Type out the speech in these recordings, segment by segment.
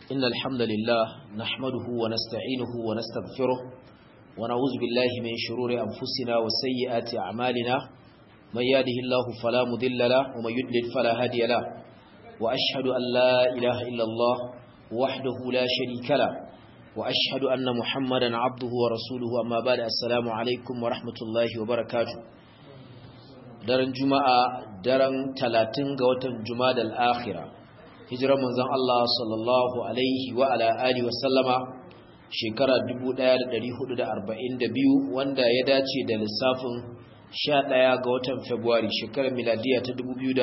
إن الحمد لله نحمده ونستعينه ونستغفره ونعوذ بالله من شرور أنفسنا وسيئات أعمالنا من يهده الله فلا مضل له ومن يضلل فلا هادي له وأشهد أن لا إله إلا الله وحده لا شريك له وأشهد أن محمدا عبده ورسوله أما بعد السلام عليكم ورحمة الله وبركاته daren juma'a daren talatin ga watan juma'a al-akhirah hijirar manzon Allah sallallahu alaihi wa ala alihi wasallama shekara 1442 wanda ya dace da lissafin 11 ga watan Fabrairu shekarar miladiya ta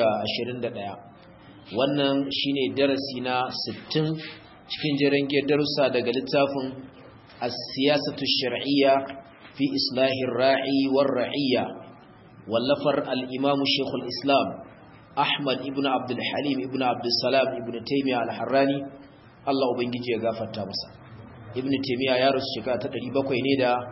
2021 wannan shine darasi na 60 cikin jerin darussa daga littafin as-siyasatu shar'iyya fi islahir ra'i war ra'iyya wallafar al-imamu shaykhul islam Ahmad ibn Abdul Halim ibn Abdul Salam ibn Taymiyyah al-Harrani Allah ubangiji ya gafarta masa Ibn Taymiyyah ya rasu shekara ta 700 ne da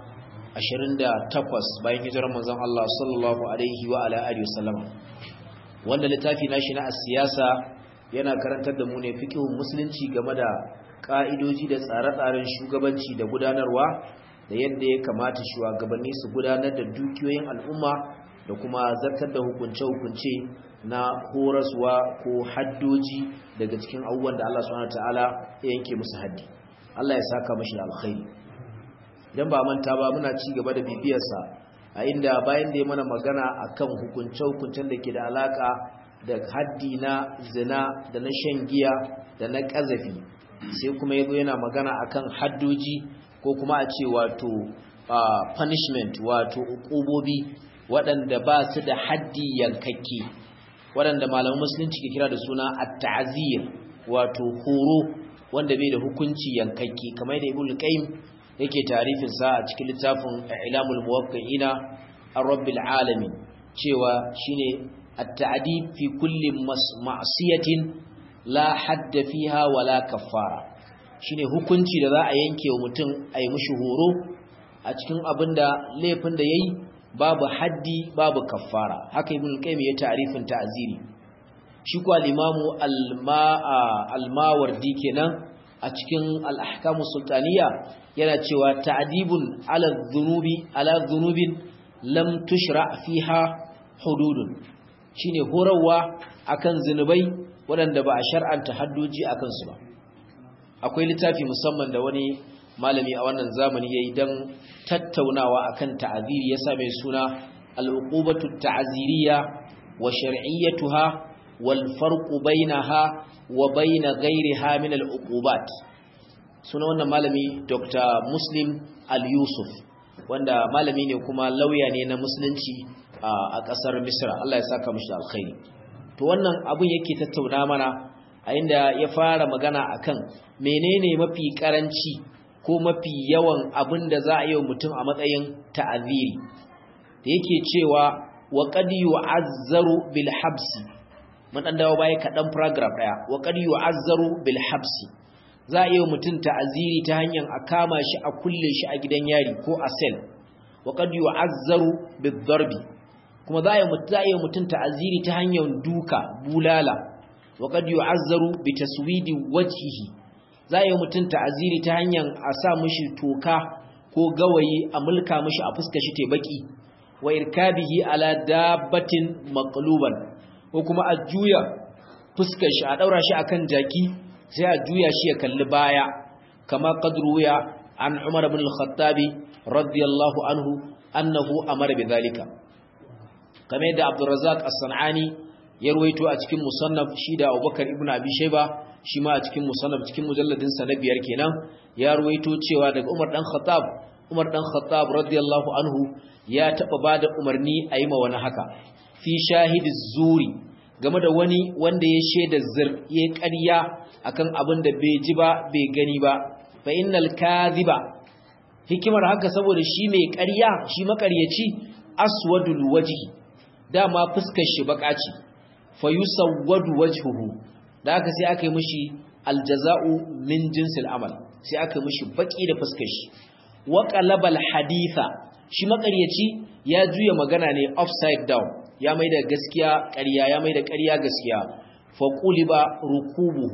28 bayan hijirar manzon Allah sallallahu alaihi wa ala alihi wasallam wanda littafi nashi na siyasa yana karantar da mu ne fiqhun musulunci game da ka'idoji da tsare-tsaren shugabanci da gudanarwa da yadda ya kamata shugabanni su gudanar da dukiyoyin al'umma da kuma zartar da hukunce-hukunce na horaswa ko haddoji daga cikin abubuwan da Allah subhanahu wataala ya yanke musu haddi Allah ya saka mashi da alkhairi idan ba manta ba muna ci gaba da bibiyarsa a inda bayan da ya mana magana akan hukunce-hukuncen da ke da alaka da haddi na zina da na shan giya da na kazafi sai kuma yazo yana magana akan haddoji ko kuma a ce wato punishment wato ukubobi waɗanda ba su da haddi yankakke waɗanda malaman musulunci ke kira da suna at-ta'zir wato horo wanda bai da hukunci yankakke kamar da ibnu qayyim yake tarifin sa a cikin littafin ilamul muwaqqi'ina ar-rabbil alamin cewa shine at-ta'dib fi kulli ma'siyatin la hadda fiha wala kaffara shine hukunci da za a yanke wa mutum a yi mishi horo a cikin abinda laifin da yayi babu haddi babu kaffara haka ibn qayyim ya ta'rifin ta'ziri shi ko al-imamu al-mawardi kenan a cikin al-ahkamu sultaniya yana cewa ta'dibun ala dhunubi ala dhunubin lam tushra fiha hududun shine horarwa akan zinubai waɗanda ba a shar'anta haddoji akan su ba akwai littafi musamman da wani malami a wannan zamani yayi dan tattaunawa akan ta'aziri yasa mai suna al-uqubatu ta'ziriyya wa shar'iyyatuha wal farqu bainaha wa bain ghayriha min al-uqubat suna wannan malami Dr. Muslim Al-Yusuf wanda malami ne kuma lauya ne na musulunci a kasar Misra Allah ya saka mishi alkhairi to wannan abun yake tattauna mana a inda ya fara magana akan menene mafi karanci ko mafi yawan abin da za a yi wa mutum a matsayin ta'aziri da yake cewa wa qad yu'azzaru bil habsi mun dan dawo baya kadan paragraph daya wa qad yu'azzaru bil habsi za a yi wa mutum ta'aziri ta hanyar a kama shi a kulle shi a gidan yari ko a cell wa qad yu'azzaru bid darbi kuma za a yi wa mutum ta'aziri ta hanyar duka bulala wa qad yu'azzaru bi taswidi wajhihi za yi mutum ta'aziri ta hanyar a sa mishi toka ko gawayi a mulka mishi a fuska shi baki wa irkabihi ala dabbatin maqluban ko kuma a juya fuskar shi a daura shi akan jaki sai a juya shi ya kalli baya kama qadruya an Umar ibn al-Khattabi radiyallahu anhu annahu amara bidhalika kamar yadda Abdurrazzaq as-Sanani ya ruwaito a cikin musannaf shi da Abubakar ibn Abi Shayba shi ma a cikin musannaf cikin mujalladin sa na biyar kenan ya ruwaito cewa daga Umar dan Khattab Umar dan Khattab radiyallahu anhu ya taba bada umarni a yi ma wani haka fi shahidi zuri game da wani wanda ya shaida zir ya ƙarya akan abin da bai ji ba bai gani ba fa innal kadhiba hikimar haka saboda shi mai ƙarya shi makaryaci aswadul wajhi dama fuskar shi baka ce fa yusawwadu wajhuhu da aka sai aka yi mishi aljaza'u min jinsil amal sai aka yi mishi baki da fuskar shi wa qalabal haditha shi makaryaci ya juya magana ne upside down ya maida gaskiya ƙarya ya maida ƙarya gaskiya fa quliba rukubuhu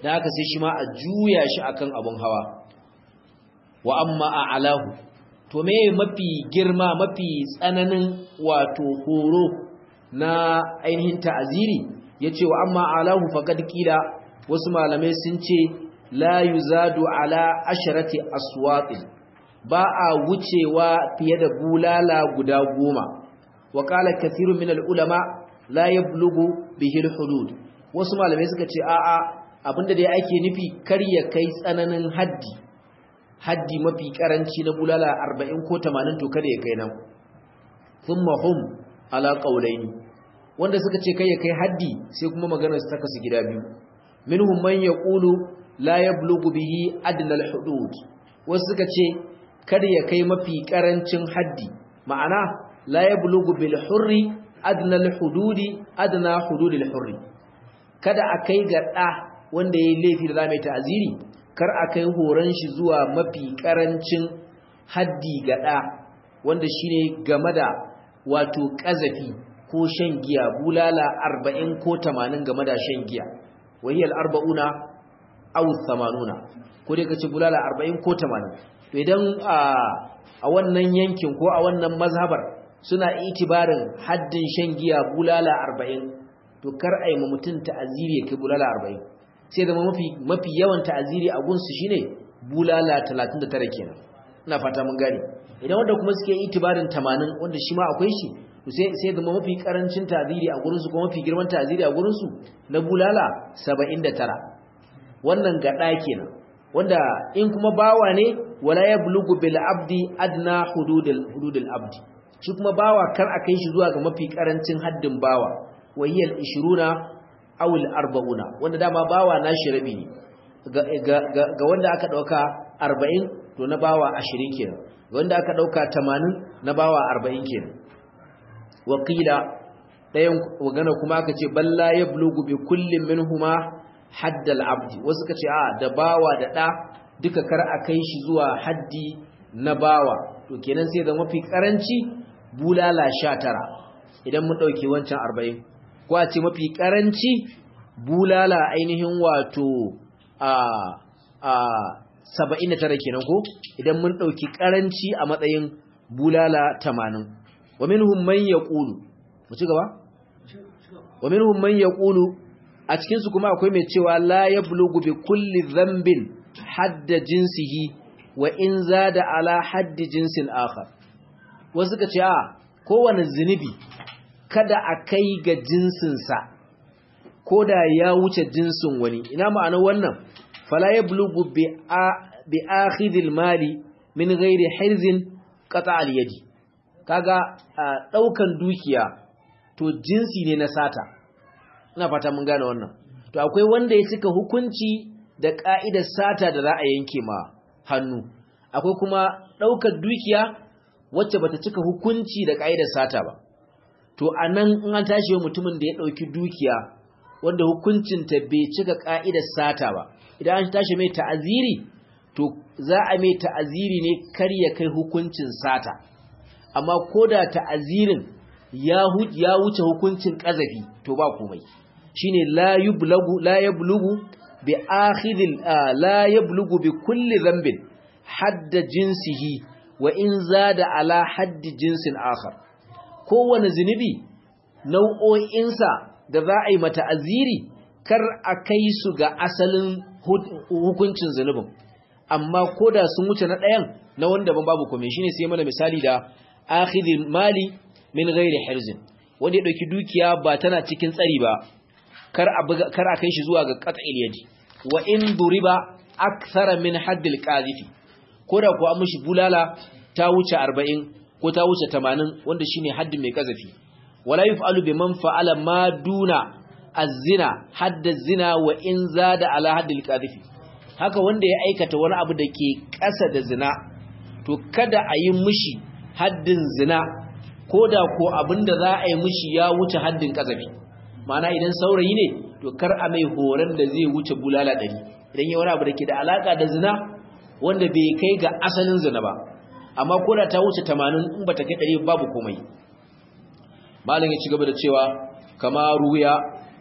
da haka sai shi ma a juya shi akan abun hawa wa amma a alahu to me mafi girma mafi tsananin wato horo na ainihin ta'aziri yace wa amma alahu faqad qila wasu malamai sun ce la yuzadu ala asharati aswatin ba a wucewa fiye da bulala guda goma wa qala kathirun min ulama la yablughu bihi hudud wasu malamai suka ce a'a abinda dai ake nufi kar ya kai tsananin haddi haddi mafi karanci na bulala 40 ko 80 to kada ya kai nan thumma hum ala qawlaini wanda suka ce kai ya kai haddi sai kuma maganar su ta kasu gida biyu minhum man yaqulu la yablughu bihi adna al-hudud wasu suka ce kada ya kai mafi karancin haddi ma'ana la yablughu bil hurri adna al-hududi adna hudud al-hurri kada a kai ga da wanda yayi laifi da zamu ta'aziri kar a kai horon shi zuwa mafi karancin haddi ga da wanda shine game da wato kazafi ko shan giya bulala 40 ko 80 game da shan giya wahiyal arba'una aw 80 ko dai kace bulala 40 ko 80 to idan a wannan yankin ko a wannan mazhabar suna itibarin haddin shan giya bulala 40 to kar ai mu mutun ta'aziri kai bulala 40 sai da mafi mafi yawan ta'aziri a gunsu shine bulala 39 kenan ina fata mun gane idan wanda kuma suke itibarin 80 wanda shi ma akwai shi to sai sai da mafi karancin ta'aziri a gurin su kuma mafi girman ta'aziri a gurin su na bulala 79 wannan gada kenan wanda in kuma bawa ne wala yablughu bil abdi adna hududul hududul abdi shi kuma bawa kar a kai shi zuwa ga mafi karancin haddin bawa wayil 20 aw al 40 wanda dama bawa nashi rabi ne ga wanda aka dauka 40 to na bawa 20 kenan wanda aka dauka 80 na bawa 40 kenan waqila dayan wagana kuma aka ce balla yablughu bi kullin minhuma haddal abdi wasu ka ce a da bawa da ɗa duka kar a kai shi zuwa haddi na bawa to kenan sai da mafi karanci bulala sha tara idan mun ɗauki wancan arba'in ko a ce mafi karanci bulala ainihin wato a a saba'in da tara kenan ko idan mun ɗauki karanci a matsayin bulala tamanin wa minhum man yaqulu mu ci gaba wa minhum man yaqulu a cikinsu kuma akwai mai cewa la ya bulugu bi kulli zambin hadda jinsihi wa in zada ala haddi jinsin akhar wasu ka ce a kowane zunubi kada a kai ga jinsinsa ko da ya wuce jinsin wani ina ma'anar wannan fala ya bulugu bi akhidil mali min ghairi hirzin qata al yadi kaga daukan dukiya to jinsi ne na sata ina fata mun gane wannan to akwai wanda ya cika hukunci da ka'idar sata da za a yanke ma hannu akwai kuma daukar dukiya wacce bata cika hukunci da ka'idar sata ba to anan in an tashi mutumin da ya dauki dukiya wanda hukuncin ta bai cika ka'idar sata ba idan an tashi mai ta'aziri to za a mai ta'aziri ne kar ya kai hukuncin sata amma koda ta'azirin ya wuce hukuncin kazafi to ba komai shine la yublagu la yablugu bi akhidil la yablugu bi kulli dhanbin hadda jinsihi wa in zada ala haddi jinsin akhar kowane zunubi nau'o'insa da za a yi mata aziri kar a kai su ga asalin hukuncin zunubin amma koda sun wuce na ɗayan na wanda ban babu kome shine sai mana misali da akhidil mali min ghairi hirzin wanda ya dauki dukiya ba tana cikin tsari ba kar a kar a kai shi zuwa ga qat'il yadi wa in duriba akthara min haddil qazifi koda ko an mishi bulala ta wuce 40 ko ta wuce 80 wanda shine haddin mai qazafi wala yuf'alu biman fa'ala ma duna az-zina hadd az-zina wa in zada ala haddil qazifi haka wanda ya aikata wani abu da ke ƙasa da zina to kada a yi mishi haddin zina ko da ko abinda za a yi mishi ya wuce haddin kazafi ma'ana idan saurayi ne to kar a mai horon da zai wuce bulala ɗari idan yi wani abu da ke da alaƙa da zina wanda bai kai ga asalin zina ba amma ko da ta wuce tamanin in ba ta kai ɗari babu komai malin ya ci gaba da cewa kama ruya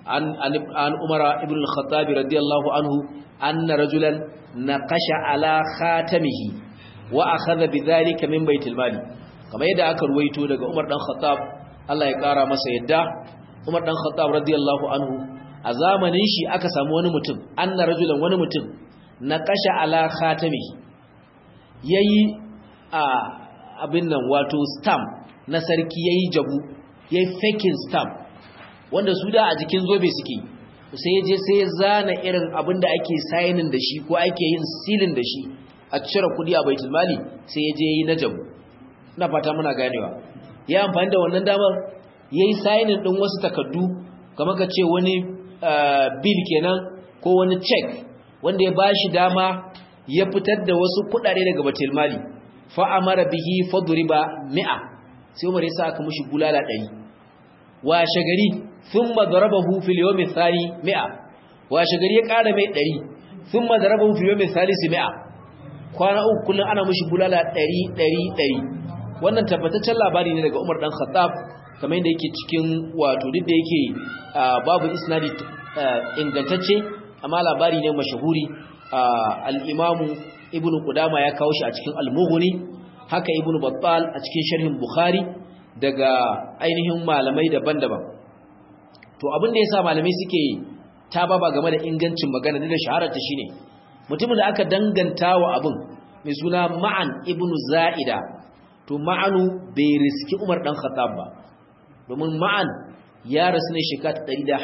an an umara ibn al-khattab radiyallahu anhu anna rajulan naqasha ala khatamihi wa akhadha bidhalika min baitil mali kamar yadda aka ruwaito daga Umar dan Khattab Allah ya kara masa yadda Umar dan Khattab radiyallahu anhu a zamanin shi aka samu wani mutum anna rajulan wani mutum naqasha ala khatamihi yayi a abin nan wato stamp na sarki yayi jabu yayi faking stamp wanda su da a jikin zobe suke sai je sai ya zana irin abin da ake signing da shi ko ake yin sealing da shi a cire kudi a baitul mali sai ya je yi na jabu ina fata muna ganewa ya amfani da wannan damar yayi signing din wasu takardu kamar ka ce wani bill kenan ko wani check wanda ya bashi dama ya fitar da wasu kudade daga baitul mali fa amara bihi fadriba mi'a sai Umar ya sa aka mishi bulala 100 wa shagari thumma darabahu fil yawm athani mi'a wa shagari ya kara mai 100 thumma darabahu fil yawm athalith mi'a kwana uku kullun ana mishi bulala 100 100 100 wannan tabbataccen labari ne daga Umar dan Khattab kamar yadda yake cikin wato duk da yake babu isnadi ingantacce amma labari ne mashahuri al-imamu ibnu qudama ya kawo shi a cikin al-mughni haka ibnu battal a cikin sharhin bukhari daga ainihin malamai daban-daban to abin da yasa malamai suke tababa game da ingancin magana da shaharar ta shine mutumin da aka danganta wa abin mai suna ma'an ibnu za'ida to ma'anu bai riski umar dan khattab ba domin ma'an ya rasu ne shekara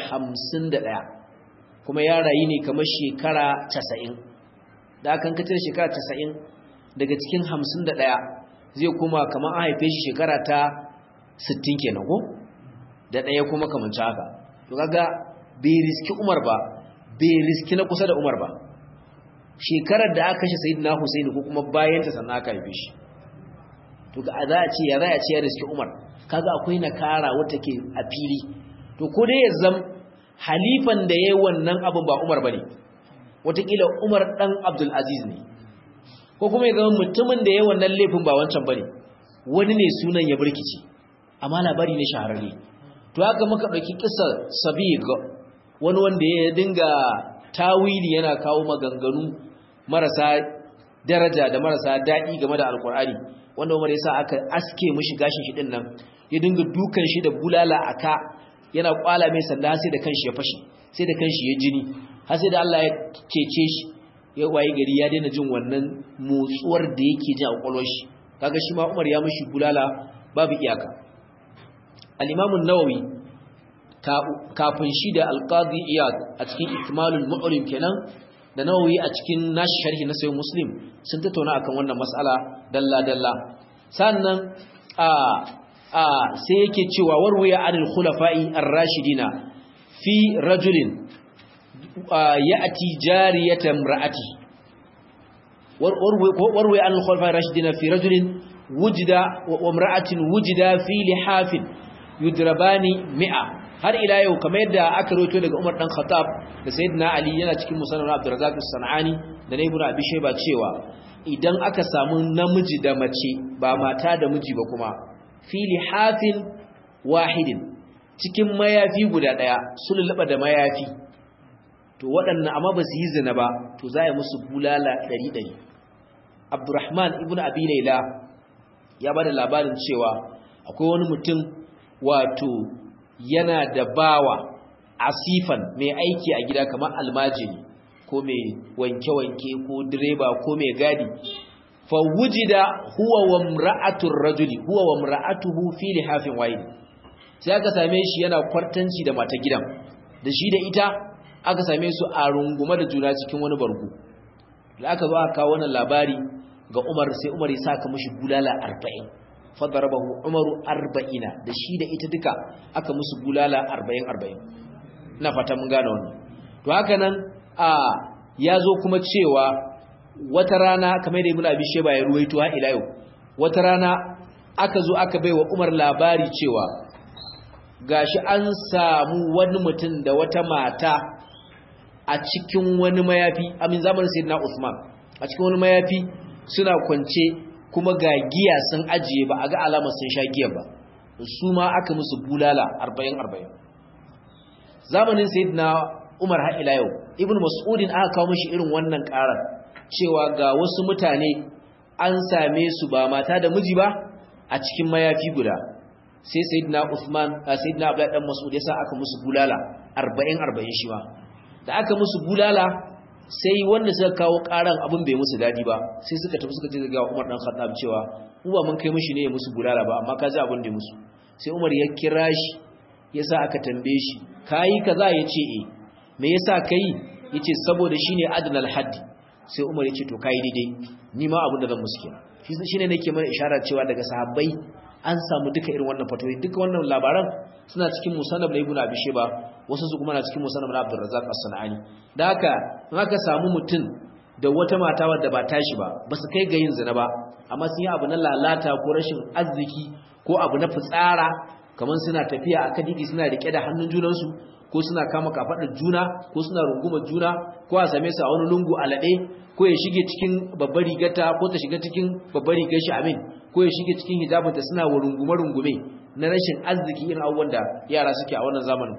151 kuma ya rayu ne kamar shekara 90 da aka kace shekara 90 daga cikin 51 zai kuma kamar an haife shi shekara ta 60 kenan ko da daya kuma kamar haka to kaga bai riski Umar ba bai riski na kusa da Umar ba shekarar da aka kashe Sayyidina Husaini ko kuma bayan ta sannan aka haife shi to ga za a ce ya za a ce ya riski Umar kaga akwai nakara wata ke a fili to ko dai ya zam halifan da yayi wannan abin ba Umar bane watakila Umar dan Abdul Aziz ne ko kuma ya zama mutumin da yayi wannan laifin ba wancan bane wani ne sunan ya burkici amma labari ne shahararre to haka muka dauki kissa Sabiq wani wanda ya dinga tawili yana kawo maganganu marasa daraja da marasa daɗi game da alkur'ani wanda Umar yasa aka aske mishi gashin shi din nan ya dinga dukan shi da bulala aka yana kwala mai sanda sai da kanshi ya fashi sai da kanshi ya jini har sai da Allah ya cece shi ya waye gari ya daina jin wannan motsuwar da yake ji a kwakwalwar shi kaga shi ma Umar ya mishi bulala babu iyaka al-Imam an-Nawawi kafin shi da al-Qadi Iyad a cikin Ikmalul Mu'lim kenan da Nawawi a cikin nashi sharhi na Sahih Muslim sun tattauna akan wannan mas'ala dalla dalla sannan a a sai yake cewa warwaya anil khulafa'i ar-rashidina fi rajulin ya'ti jariyatan ra'ati warwaya anil khulafa'i ar-rashidina fi rajulin wujida wa imra'atin wujida fi lihafin yudrabani mi'a har ila yau kamar yadda aka rawaito daga Umar dan Khattab da Sayyidina Ali yana cikin musannad Abdurrazzaq as-Sanani da Ibn Abi Shayba cewa idan aka samu namiji da mace ba mata da miji ba kuma fili hafin wahidin cikin mayafi guda daya sululaba da mayafi to waɗannan amma ba su yi zina ba to za a musu bulala ɗari ɗari abdurrahman ibn abi laila ya ba da labarin cewa akwai wani mutum wato yana da bawa asifan mai aiki a gida kamar almajiri ko mai wanke-wanke ko direba ko mai gadi fawujida huwa wa mra'atur rajuli huwa wa mra'atuhu fi lihafin wahid sai aka same shi yana kwartanci da mata gidan da shi da ita aka same su a rungume da juna cikin wani bargo da aka zo aka kawo wannan labari ga Umar sai Umar ya saka mishi bulala 40 fadarabahu Umaru 40 da shi da ita duka aka musu bulala 40 40 ina fata mun gane wannan to haka nan a yazo kuma cewa wata rana kamar da Ibn Abi Shayba ya ruwaito ha ila yau wata rana aka zo aka baiwa Umar labari cewa gashi an samu wani mutum da wata mata a cikin wani mayafi amin zamanin Sayyidina Uthman a cikin wani mayafi suna kwance kuma ga giya sun ajiye ba a ga alamar sun sha giya ba su ma aka musu bulala 40 40 zamanin sayyidina Umar har ila yau Ibn Mas'udin aka kawo mishi irin wannan karar cewa ga wasu mutane an same su ba mata da miji ba a cikin mayafi guda sai sayyidina Uthman sayyidina Abdullah dan Mas'ud yasa aka musu bulala 40 40 shi ma da aka musu bulala sai wanda suka kawo karan abin bai musu dadi ba sai suka tafi suka je ga Umar dan Khattab cewa uba mun kai mishi ne ya musu bulala ba amma ka ji abin da musu sai Umar ya kira shi yasa aka tambaye shi kai kaza yace eh me yasa kai yace saboda shine adnal haddi sai Umar yace to kai daidai ni ma abin da zan musu kenan shi shine nake mana isharar cewa daga sahabbai an samu duka irin wannan fatoyi duka wannan labaran suna cikin musannab na Ibn Abi Shayba wasu su kuma na cikin musannab na Abdul Razzaq As-Sanani da haka in aka samu mutum da wata mata wadda ba tashi ba ba su kai ga yin zina ba amma sun yi abu na lalata ko rashin arziki ko abu na fitsara kamar suna tafiya a kadidi suna rike da hannun junansu ko suna kama kafaɗar juna ko suna rungumar juna ko a same su a wani lungu alaɗe ko ya shige cikin babbar rigata ko ta shiga cikin babbar rigar shi amin ko ya shige cikin hijabinta suna rungume rungume na rashin arziki irin abubuwan da yara suke a wannan zamanin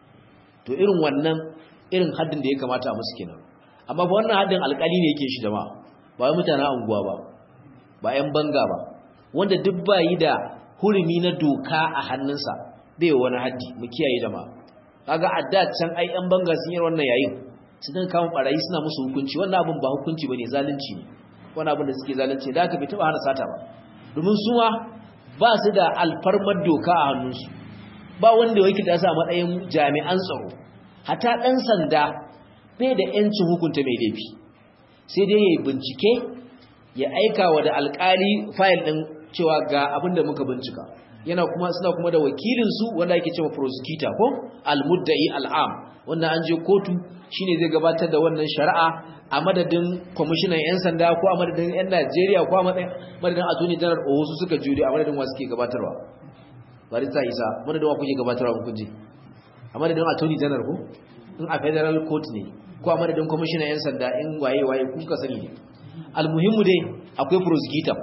to irin wannan irin haddin da ya kamata a musu kenan amma ba wannan haddin alƙali ne yake shi jama'a ba wai mutanen unguwa ba ba 'yan banga ba wanda duk ba yi da hurumi na doka a hannunsa bai wani haddi mu kiyaye jama'a kaga adda can ai 'yan banga sun yi wannan yayin su dan kawo barayi suna musu hukunci wannan abin ba hukunci bane zalunci ne wannan abin da suke zalunci da aka bai taba hana sata ba domin su ma ba su da alfarmar doka a hannunsu ba wanda yake da sa matsayin jami'an tsaro hata dan sanda bai da yancin hukunta mai laifi sai dai yayi bincike ya aika wa da alkali fayil din cewa ga abin da muka bincika yana kuma suna kuma da wakilin su wanda yake cewa prosecutor ko almudda'i al'am wanda an je kotu shine zai gabatar da wannan shari'a a madadin kwamishinan 'yan sanda ko a madadin 'yan Najeriya ko a madadin attorney general o wasu suka jure a madadin wasu ke gabatarwa barista isa madadin wa kuke gabatarwa kun je a madadin attorney general ko in a federal court ne ko a madadin kwamishinan 'yan sanda in waye waye kuka sani ne almuhimmu dai akwai prosecutor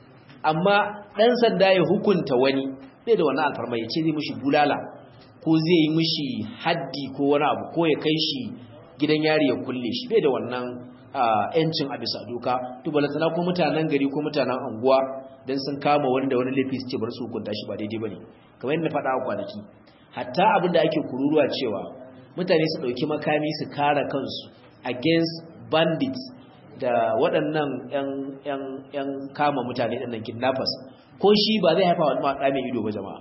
amma dan sanda ya hukunta wani bai da wannan alfarma ya ce zai mishi bulala ko zai yi mishi haddi ko wani abu ko ya kai shi gidan yari ya kulle shi bai da wannan yancin a bisa doka to balantana ko mutanen gari ko mutanen anguwa dan sun kama wani da wani laifi su ce bar su hukunta shi ba daidai bane kamar yadda faɗa a kwanaki hatta abin da ake kururuwa cewa mutane su ɗauki makami su kare kansu against bandits da waɗannan ‘yan kama mutane ɗannan kidnappers ko shi ba zai haifa wani maɗa mai ido ba jama'a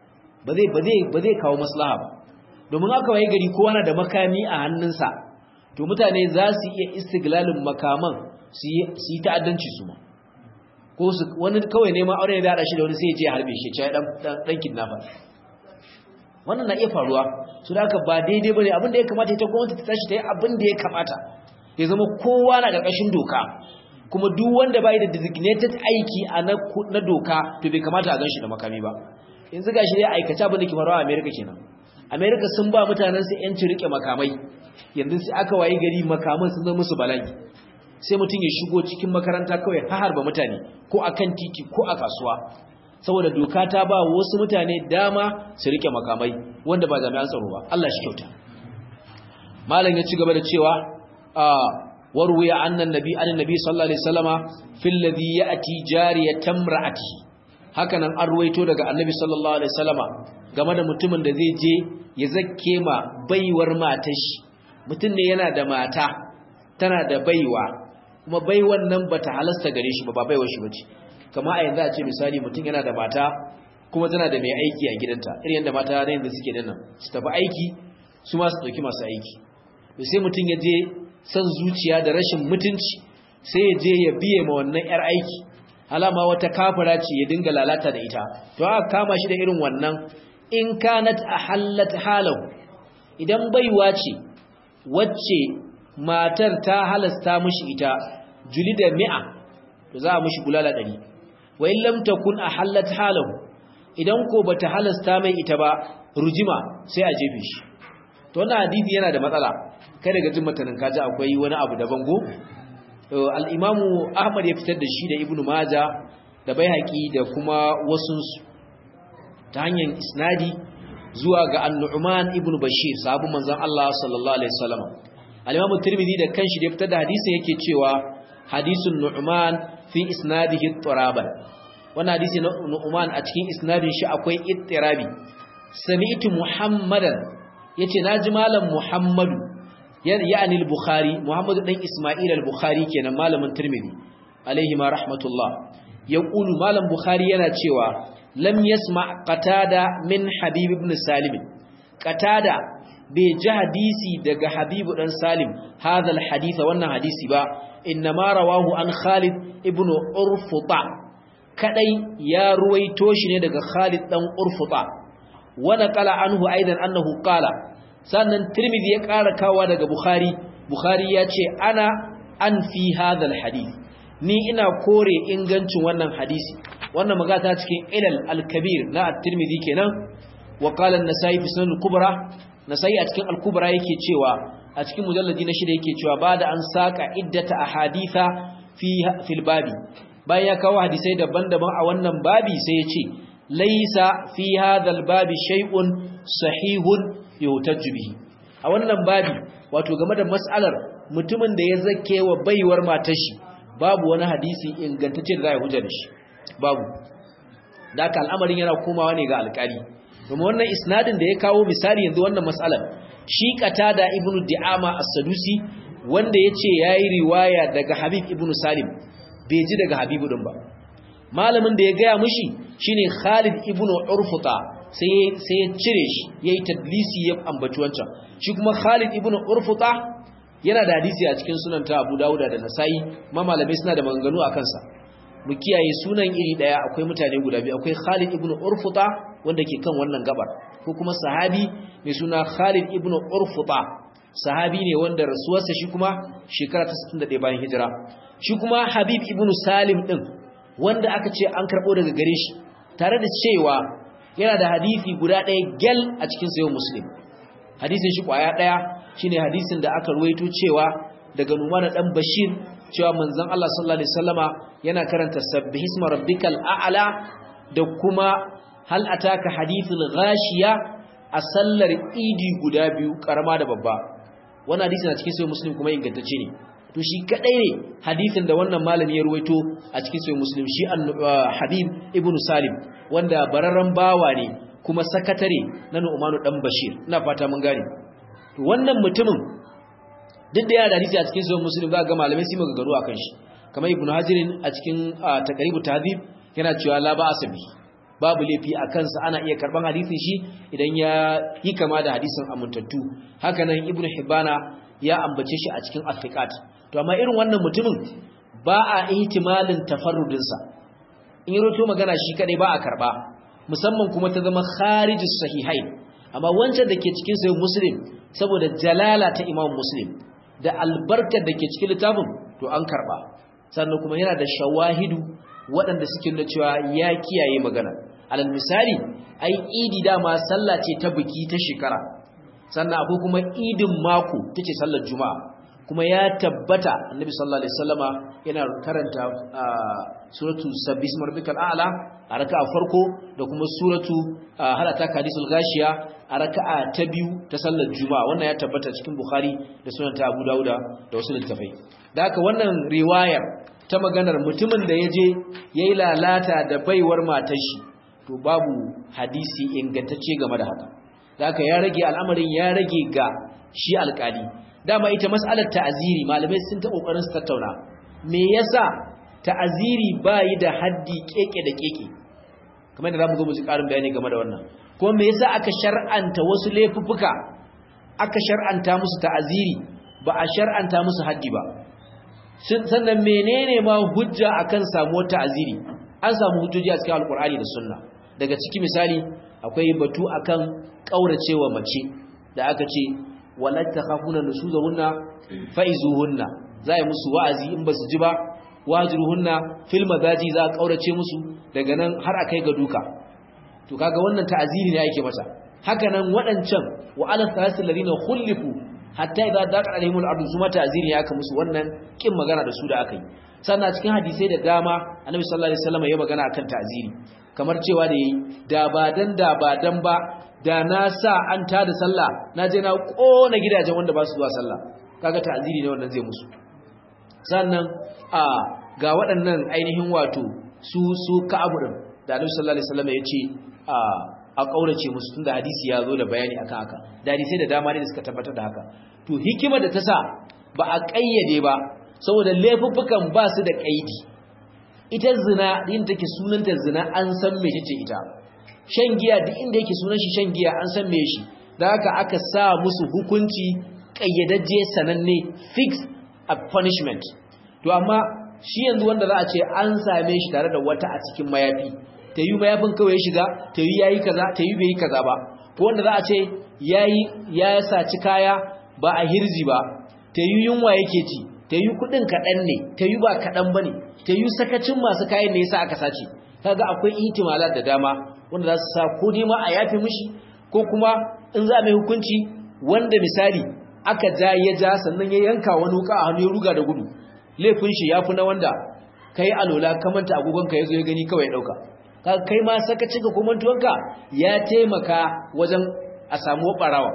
ba zai kawo maslaha ba domin aka waye gari kowa na da makami a hannunsa to mutane za su iya istiglalin makaman su yi ta'addanci su ma ko su wani kawai neman aure da haɗa shi da wani sai ya je harbe shi ya ɗan kidnapper wannan na iya faruwa su da aka ba daidai ba ne abinda ya kamata ita gwamnati ta tashi ta yi abinda ya kamata ya zama kowa na ƙarƙashin doka kuma duk wanda bai da designated aiki a na doka to bai kamata a ganshi da makami ba yanzu gashi dai aikace abin da ke faruwa a America kenan America sun ba mutanen su yanci rike makamai yanzu sai aka wayi gari makaman sun zama musu bala'i sai mutum ya shigo cikin makaranta kawai har harba mutane ko akan titi ko a kasuwa saboda doka ta ba wasu mutane dama su rike makamai wanda ba jami'an tsaro ba Allah shi kyauta malam ya ci gaba da cewa وروي عن النبي عن النبي صلى الله عليه وسلم في الذي ياتي جاريه امراته hakanan an ruwaito daga annabi sallallahu alaihi wasallama game da mutumin da zai je ya zakke ma baiwar matar shi mutum ne yana da mata tana da baiwa kuma baiwan nan bata halasta gare shi ba ba baiwar shi bace kamar a yanzu a ce misali mutum yana da mata kuma tana da mai aiki a gidanta irin yadda mata na yanzu suke dinnan su tafi aiki su ma su dauki masu aiki sai mutum ya je san zuciya da rashin mutunci sai ya je ya biye ma wannan yar aiki alama wata kafira ce ya dinga lalata da ita to aka kama shi da irin wannan in kanat ahallat halahu idan baiwa ce wacce matar ta halasta mishi ita julida mi'a to za a mishi bulala ɗari wa in lam takun ahallat halahu idan ko bata halasta mai ita ba rujima sai a jefe shi to wannan hadisi yana da matsala kai daga jin matanin kaji akwai wani abu daban go al-imamu ahmad ya fitar da shi da ibnu maja da baihaqi da kuma wasu ta hanyar isnadi zuwa ga An-Nu'man ibn Bashir sahabu manzon Allah sallallahu alaihi wasallam al-Imam Tirmidhi da kanshi da fitar da hadisin yake cewa hadisun Nu'man fi isnadihi turaban wannan hadisi na Nu'man a cikin isnadin shi akwai ittirabi sami'tu Muhammadan yace naji malam Muhammadu yani al-Bukhari Muhammadu dan Isma'il al-Bukhari kenan malamin Tirmidhi alaihi ma rahmatullah yaqulu malam Bukhari yana cewa lam yasma qatada min Habib ibn Salim qatada bai ji hadisi daga Habib dan Salim hadha al-hadith wannan hadisi ba inma rawahu an Khalid ibn Urfuta kadai ya ruwaito shi ne daga Khalid dan Urfuta wa naqala anhu aidan annahu qala sannan Tirmidhi ya ƙara kawa daga Bukhari Bukhari ya ce ana an fi hadha alhadith ni ina kore ingancin wannan hadisi wannan magata cikin ilal al-kabir na at-Tirmidhi kenan wa qala an-Nasa'i fi sunan al-kubra Nasa'i a cikin al-kubra yake cewa a cikin mujalladi na shida yake cewa bada an saka iddata ahaditha fi fil babi bayan ya kawo hadisai daban-daban a wannan babi sai ya ce laisa fi hadha al-babi shay'un sahihun yuhtajju bihi a wannan babi wato game da mas'alar mutumin da ya zake wa baiwar matar shi babu wani hadisi ingantacce da za a hujja da shi babu da haka al'amarin yana komawa ne ga alƙali domin wannan isnadin da ya kawo misali yanzu wannan mas'alar shi qatada ibnu di'ama as-sadusi wanda yace yayi riwaya daga habib ibnu salim bai ji daga habibu din ba malamin da ya gaya mishi shine khalid ibnu urfuta sai sai ya cire shi yayi tadlisi ya ambaci wancan shi kuma khalid ibnu urfuta yana da hadisi a cikin sunan ta abu dauda da nasai ma malamai suna da maganganu a kansa mu kiyaye sunan iri daya akwai mutane guda biyu akwai khalid ibnu urfuta wanda ke kan wannan gabar ko kuma sahabi mai suna khalid ibnu urfuta sahabi ne wanda rasuwarsa shi kuma shekara ta 61 bayan hijira shi kuma habib ibnu salim din wanda aka ce an karbo daga gare shi tare da cewa yana da hadisi guda ɗaya gel a cikin sayo muslim hadisin shi kwaya ɗaya shine hadisin da aka ruwaito cewa daga numana dan bashir cewa manzon Allah sallallahu alaihi wasallama yana karanta sabbihisma rabbikal a'la da kuma hal ataka hadithul ghashiya a sallar idi guda biyu karama da babba wannan hadisi na cikin sayo muslim kuma ingantacce ne to shi kadai ne hadisin da wannan malami ya ruwaito a cikin sahih muslim shi habib ibnu salim wanda bararran bawa ne kuma sakatare na nu'manu dan bashir ina fata mun gane to wannan mutumin duk da ya da hadisi a cikin sahih muslim za ga malamai su magagaru akan shi kamar ibnu hajirin a cikin taqribu tahdhib yana cewa la ba asabi babu laifi a kansa ana iya karban hadisin shi idan ya yi kama da hadisin amintattu hakanan ibnu hibana ya ambace shi a cikin athiqat to amma irin wannan mutumin ba a ihtimalin tafarrudinsa in yi roto magana shi kadai ba a karba musamman kuma ta zama kharijis sahihain amma wancan da ke cikin sahih muslim saboda jalala ta imam muslim da albarkar da ke cikin littafin to an karba sannan kuma yana da shawahidu waɗanda suke nuna cewa ya kiyaye magana alal misali ai idi dama sallah ce ta biki ta shekara sannan akwai kuma idin mako tace sallar juma'a kuma ya tabbata annabi sallallahu alaihi wasallama yana karanta suratu sabbis marbikal a'la a raka'a farko da kuma suratu halata hadisul gashiya a raka'a ta biyu ta sallar juma'a wannan ya tabbata cikin bukhari da sunan ta abu dauda da wasu littafai da haka wannan riwayar ta maganar mutumin da yaje yayi lalata da baiwar matar shi to babu hadisi ingantacce game da haka da haka ya rage al'amarin ya rage ga shi alƙali dama ita mas'alar ta'aziri malamai sun ta kokarin su tattauna me yasa ta'aziri bayi da haddi keke da keke kamar da zamu zo mu ji karin bayani game da wannan kuma me yasa aka shar'anta wasu laifuffuka aka shar'anta musu ta'aziri ba a shar'anta musu haddi ba sannan menene ma hujja akan samuwar ta'aziri an samu hujjoji a cikin alkur'ani da sunna daga ciki misali akwai batu akan kauracewa mace da aka ce wala takhafuna nusuzahunna faizuhunna za yi musu wa'azi in basu ji ba wajruhunna fil madaji za a kaurace musu daga nan har akai ga duka to kaga wannan ta'aziri ne yake mata haka nan wadancan wa ala thalathil ladina khulifu hatta idza daqa alaihim al-ardu zuma ta'aziri ya aka musu wannan kin magana da su da aka yi sannan cikin hadisai da dama annabi sallallahu alaihi wasallam ya magana akan ta'aziri kamar cewa da yayi da ba dan da ba dan ba da na sa an tada sallah na je na kona gidajen wanda ba su zuwa sallah kaga ta'ziri ne wannan zai musu sannan a ga waɗannan ainihin wato su su ka'abu din da Annabi sallallahu alaihi wasallam ya ce a a kaurace musu tunda hadisi ya zo da bayani akan haka da hadisi da dama ne da suka tabbatar da haka to hikimar da ta sa ba a kayyade ba saboda laifuffukan ba su da kaidi ita zina din take sunanta zina an san me ce ita shan giya duk inda yake sunan shi shan giya an san me shi da haka aka sa musu hukunci kayyadajje sananne fix a punishment to amma shi yanzu wanda za a ce an same shi tare da wata a cikin mayafi ta yi mayafin kawai ya shiga ta yi yayi kaza ta yi bai yi kaza ba ko wanda za a ce yayi ya saci kaya ba a hirji ba ta yi yunwa yake ci ta yi kudin kaɗan ne ta yi ba kaɗan ba ne ta yi sakacin masu kayan ne yasa aka sace kaga akwai ihtimalat da dama wanda za su sa ko dai ma a yafe mishi ko kuma in za mai hukunci wanda misali aka ja ya ja sannan ya yanka wani wuka a hannu ya ruga da gudu laifin shi yafi na wanda kai alola ka manta agogon ka yazo ya gani kawai dauka kaga kai ma sakacin ka ko mantuwanka ya taimaka wajen a samu barawa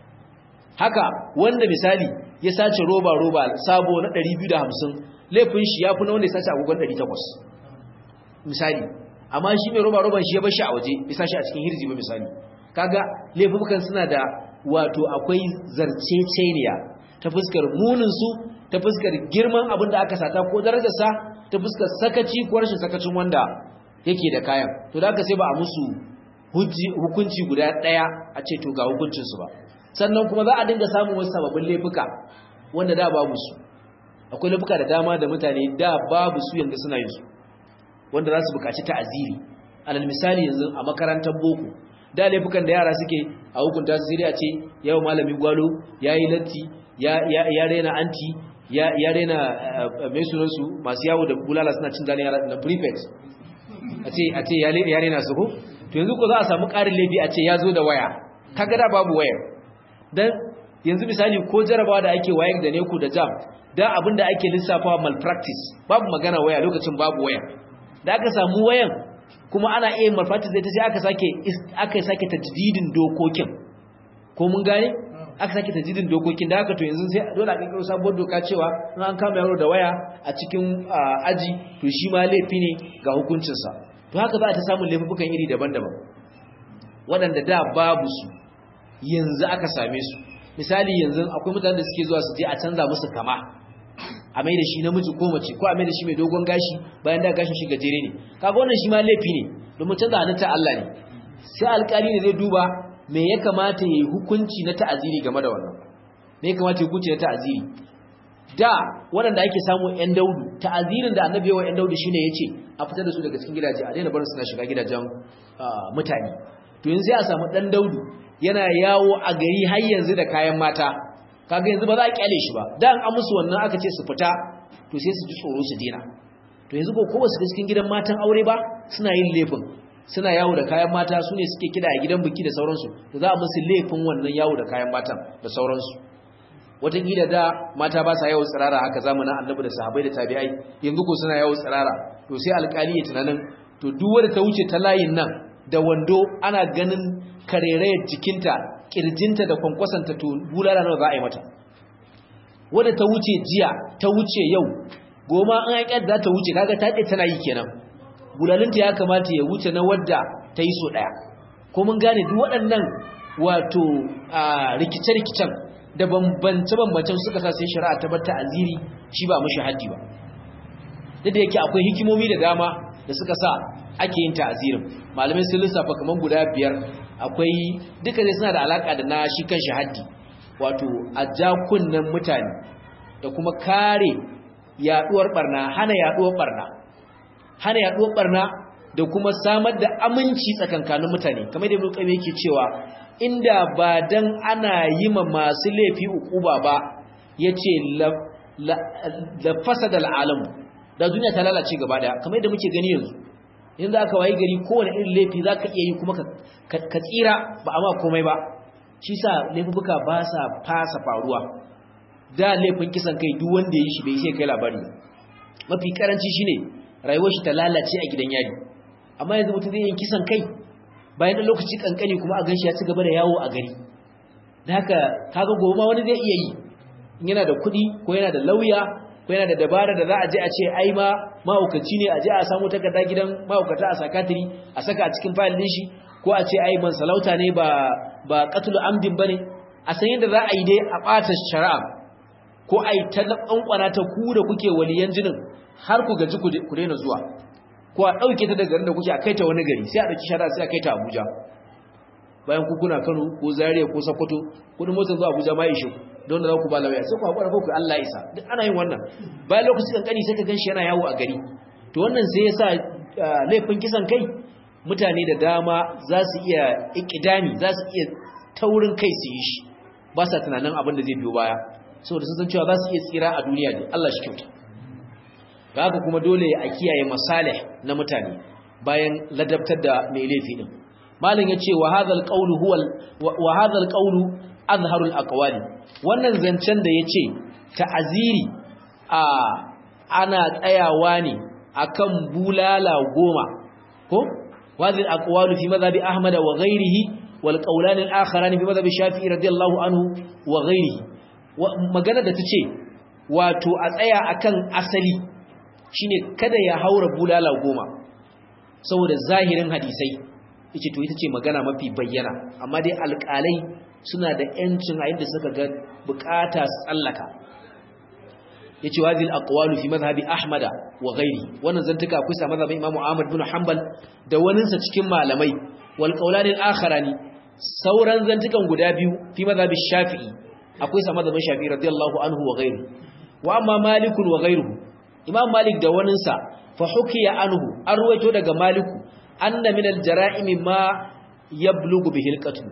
haka wanda misali ya sace roba roba sabo na 250 laifin shi yafi na wanda ya sace agogon 800 misali amma shi mai roba roban shi ya bar shi a waje bisa shi a cikin hirji ba misali kaga laifukan suna da wato akwai zarceceniya ta fuskar munin su ta fuskar girman abin da aka sata ko darajar sa ta fuskar sakaci ko rashin sakacin wanda yake da kayan to da aka sai ba a musu hukunci guda daya a ce to ga hukuncin su ba sannan kuma za a dinga samun wasu sababbin laifuka wanda da babu su akwai laifuka da dama da mutane da babu su yanzu suna yin su wanda za su bukaci ta'aziri alal misali yanzu a makarantar boko da laifukan da yara suke a hukunta su sai a ce yau malamin gwalo yayi latti ya ya rena anti ya ya rena mai sunan su masu yawo da bulala suna cin zane yara na prefect a ce a ce ya rena su ko to yanzu ko za a samu ƙarin laifi a ce ya zo da waya kaga da babu wayar dan yanzu misali ko jarabawa da ake wayar da neku da jam da abin da ake lissafawa malpractice babu magana waya lokacin babu waya da aka samu wayan kuma ana iya malpractice da ita sai aka sake aka sake tajdidin dokokin ko mun gane aka sake tajdidin dokokin da haka to yanzu sai dole a kankaro sabuwar doka cewa in an kama yaro da waya a cikin aji to shi ma laifi ne ga hukuncinsa to haka za a ta samun laifukan iri daban-daban waɗanda da babu su yanzu aka same su misali yanzu akwai mutanen da suke zuwa su je a canza musu kama a mai da shi namiji ko mace ko a mai da shi mai dogon gashi bayan da gashin shi gajere ne kaga wannan shi ma laifi ne domin canza halitta Allah ne sai alƙali ne zai duba me ya kamata yayi hukunci na ta'aziri game da wannan me ya kamata ya hukunci na ta'aziri da waɗanda ake samu ƴan daudu ta'azirin da annabi yawa ƴan daudu shine yace a fitar da su daga cikin gidaje a daina barin suna shiga gidajen mutane to yanzu sai a samu ɗan daudu yana yawo a gari har yanzu da kayan mata kaga yanzu ba za a kyale shi ba dan an musu wannan aka ce su fita to sai su ji tsoro su dena to yanzu ko ko su cikin gidan matan aure ba suna yin laifin suna yawo da kayan mata su ne suke kida a gidan biki da sauransu to za a musu laifin wannan yawo da kayan matan da sauransu wataƙila da mata ba sa yawo tsirara haka zamanin annabi da sahabbai da tabi'ai yanzu ko suna yawo tsirara to sai alƙali ya tunanin to duk wanda ta wuce ta layin nan da wando ana ganin karerayar jikinta kirjinta da kwankwasanta to bulala nawa za a yi mata wadda ta wuce jiya ta wuce yau goma an haƙar za ta wuce kaga ta ɗaya tana yi kenan bulalinta ya kamata ya wuce na wadda ta yi so ɗaya ko mun gane duk waɗannan wato rikice-rikicen da bambance-bambancen suka sa sai shari'a ta bata aziri shi ba mashi haddi ba duk da yake akwai hikimomi da dama da suka sa ake yin ta'azirin malamai sun lissafa kaman guda biyar akwai duka ne suna da alaka da na shi kan haddi wato a jakunan mutane da kuma kare yaduwar barna hana yaduwar barna hana yaduwar barna da kuma samar da aminci tsakankanin mutane kamar da mulkami yake cewa inda ba dan ana yi ma masu laifi ukuba ba yace la la fasada al'alam da duniya ta lalace gaba daya kamar yadda muke gani yanzu yanzu aka wayi gari kowane irin laifi za ka iya yi kuma ka tsira ba a ma komai ba shi sa laifuka ba sa fasa faruwa da laifin kisan kai duk wanda ya yi shi bai sai kai labari mafi karanci shi ne rayuwar shi ta lalace a gidan yari amma yanzu mutum zai yi kisan kai bayan da lokaci kankani kuma a ganshi ya ci gaba da yawo a gari da haka kaga gobe ma wani zai iya yi in yana da kuɗi ko yana da lauya ko yana da dabara da za a je a ce ai ma mahaukaci ne a je a samu takarda gidan mahaukata a sakatiri a saka a cikin fayil din shi ko a ce ai man salauta ne ba ba qatlu amdin bane a san yadda za a yi dai a ɓata shari'a ko ai ta ƙanƙwana ta ku da kuke waliyan jinin har ku gaji ku daina zuwa ko a ɗauke ta daga garin da kuke a kai ta wani gari sai a ɗauki shari'a sai a kai ta Abuja bayan ku kuna Kano ko Zaria ko Sokoto kudin motar zuwa Abuja ma ishe don da za ku ba lauya sai ku haƙura ku Allah isa duk ana yin wannan bayan lokaci kankani sai ka ganshi yana yawo a gari to wannan sai yasa laifin kisan kai mutane da dama za su iya ikidami za su iya taurin kai su yi shi ba sa tunanin abin da zai biyo baya saboda sun san cewa za su iya tsira a duniya ne Allah shi kyauta ga haka kuma dole a kiyaye masalih na mutane bayan ladabtar da mai laifi din malam yace wa hadha alqawlu huwa wa hadha alqawlu azharul aqwali wannan zancen da yace ta'aziri a ana tsayawa ne akan bulala goma ko wadhil aqwalu fi madhhabi ahmad wa ghayrihi wal qawlan al akharan fi madhhabi shafi'i radiyallahu anhu wa ghayrihi magana da tace wato a tsaya akan asali shine kada ya haura bulala goma saboda zahirin hadisai yace to ita ce magana mafi bayyana amma dai alƙalai suna da yancin a inda suka ga bukata tsallaka yace wazil aqwalu fi madhhabi ahmada wa ghairi wannan zantuka akwai sa madhhabin imamu ahmad bin hanbal da wanin sa cikin malamai wal qawlan al akharani sauran zantukan guda biyu fi madhhabi shafi'i akwai sa madhhabin shafi'i radiyallahu anhu wa ghairi wa amma malik wa ghairuhu imam malik da wanin sa fa hukiya anhu an ruwaito daga maliku anna min al jara'im ma yablugu bihi al qatl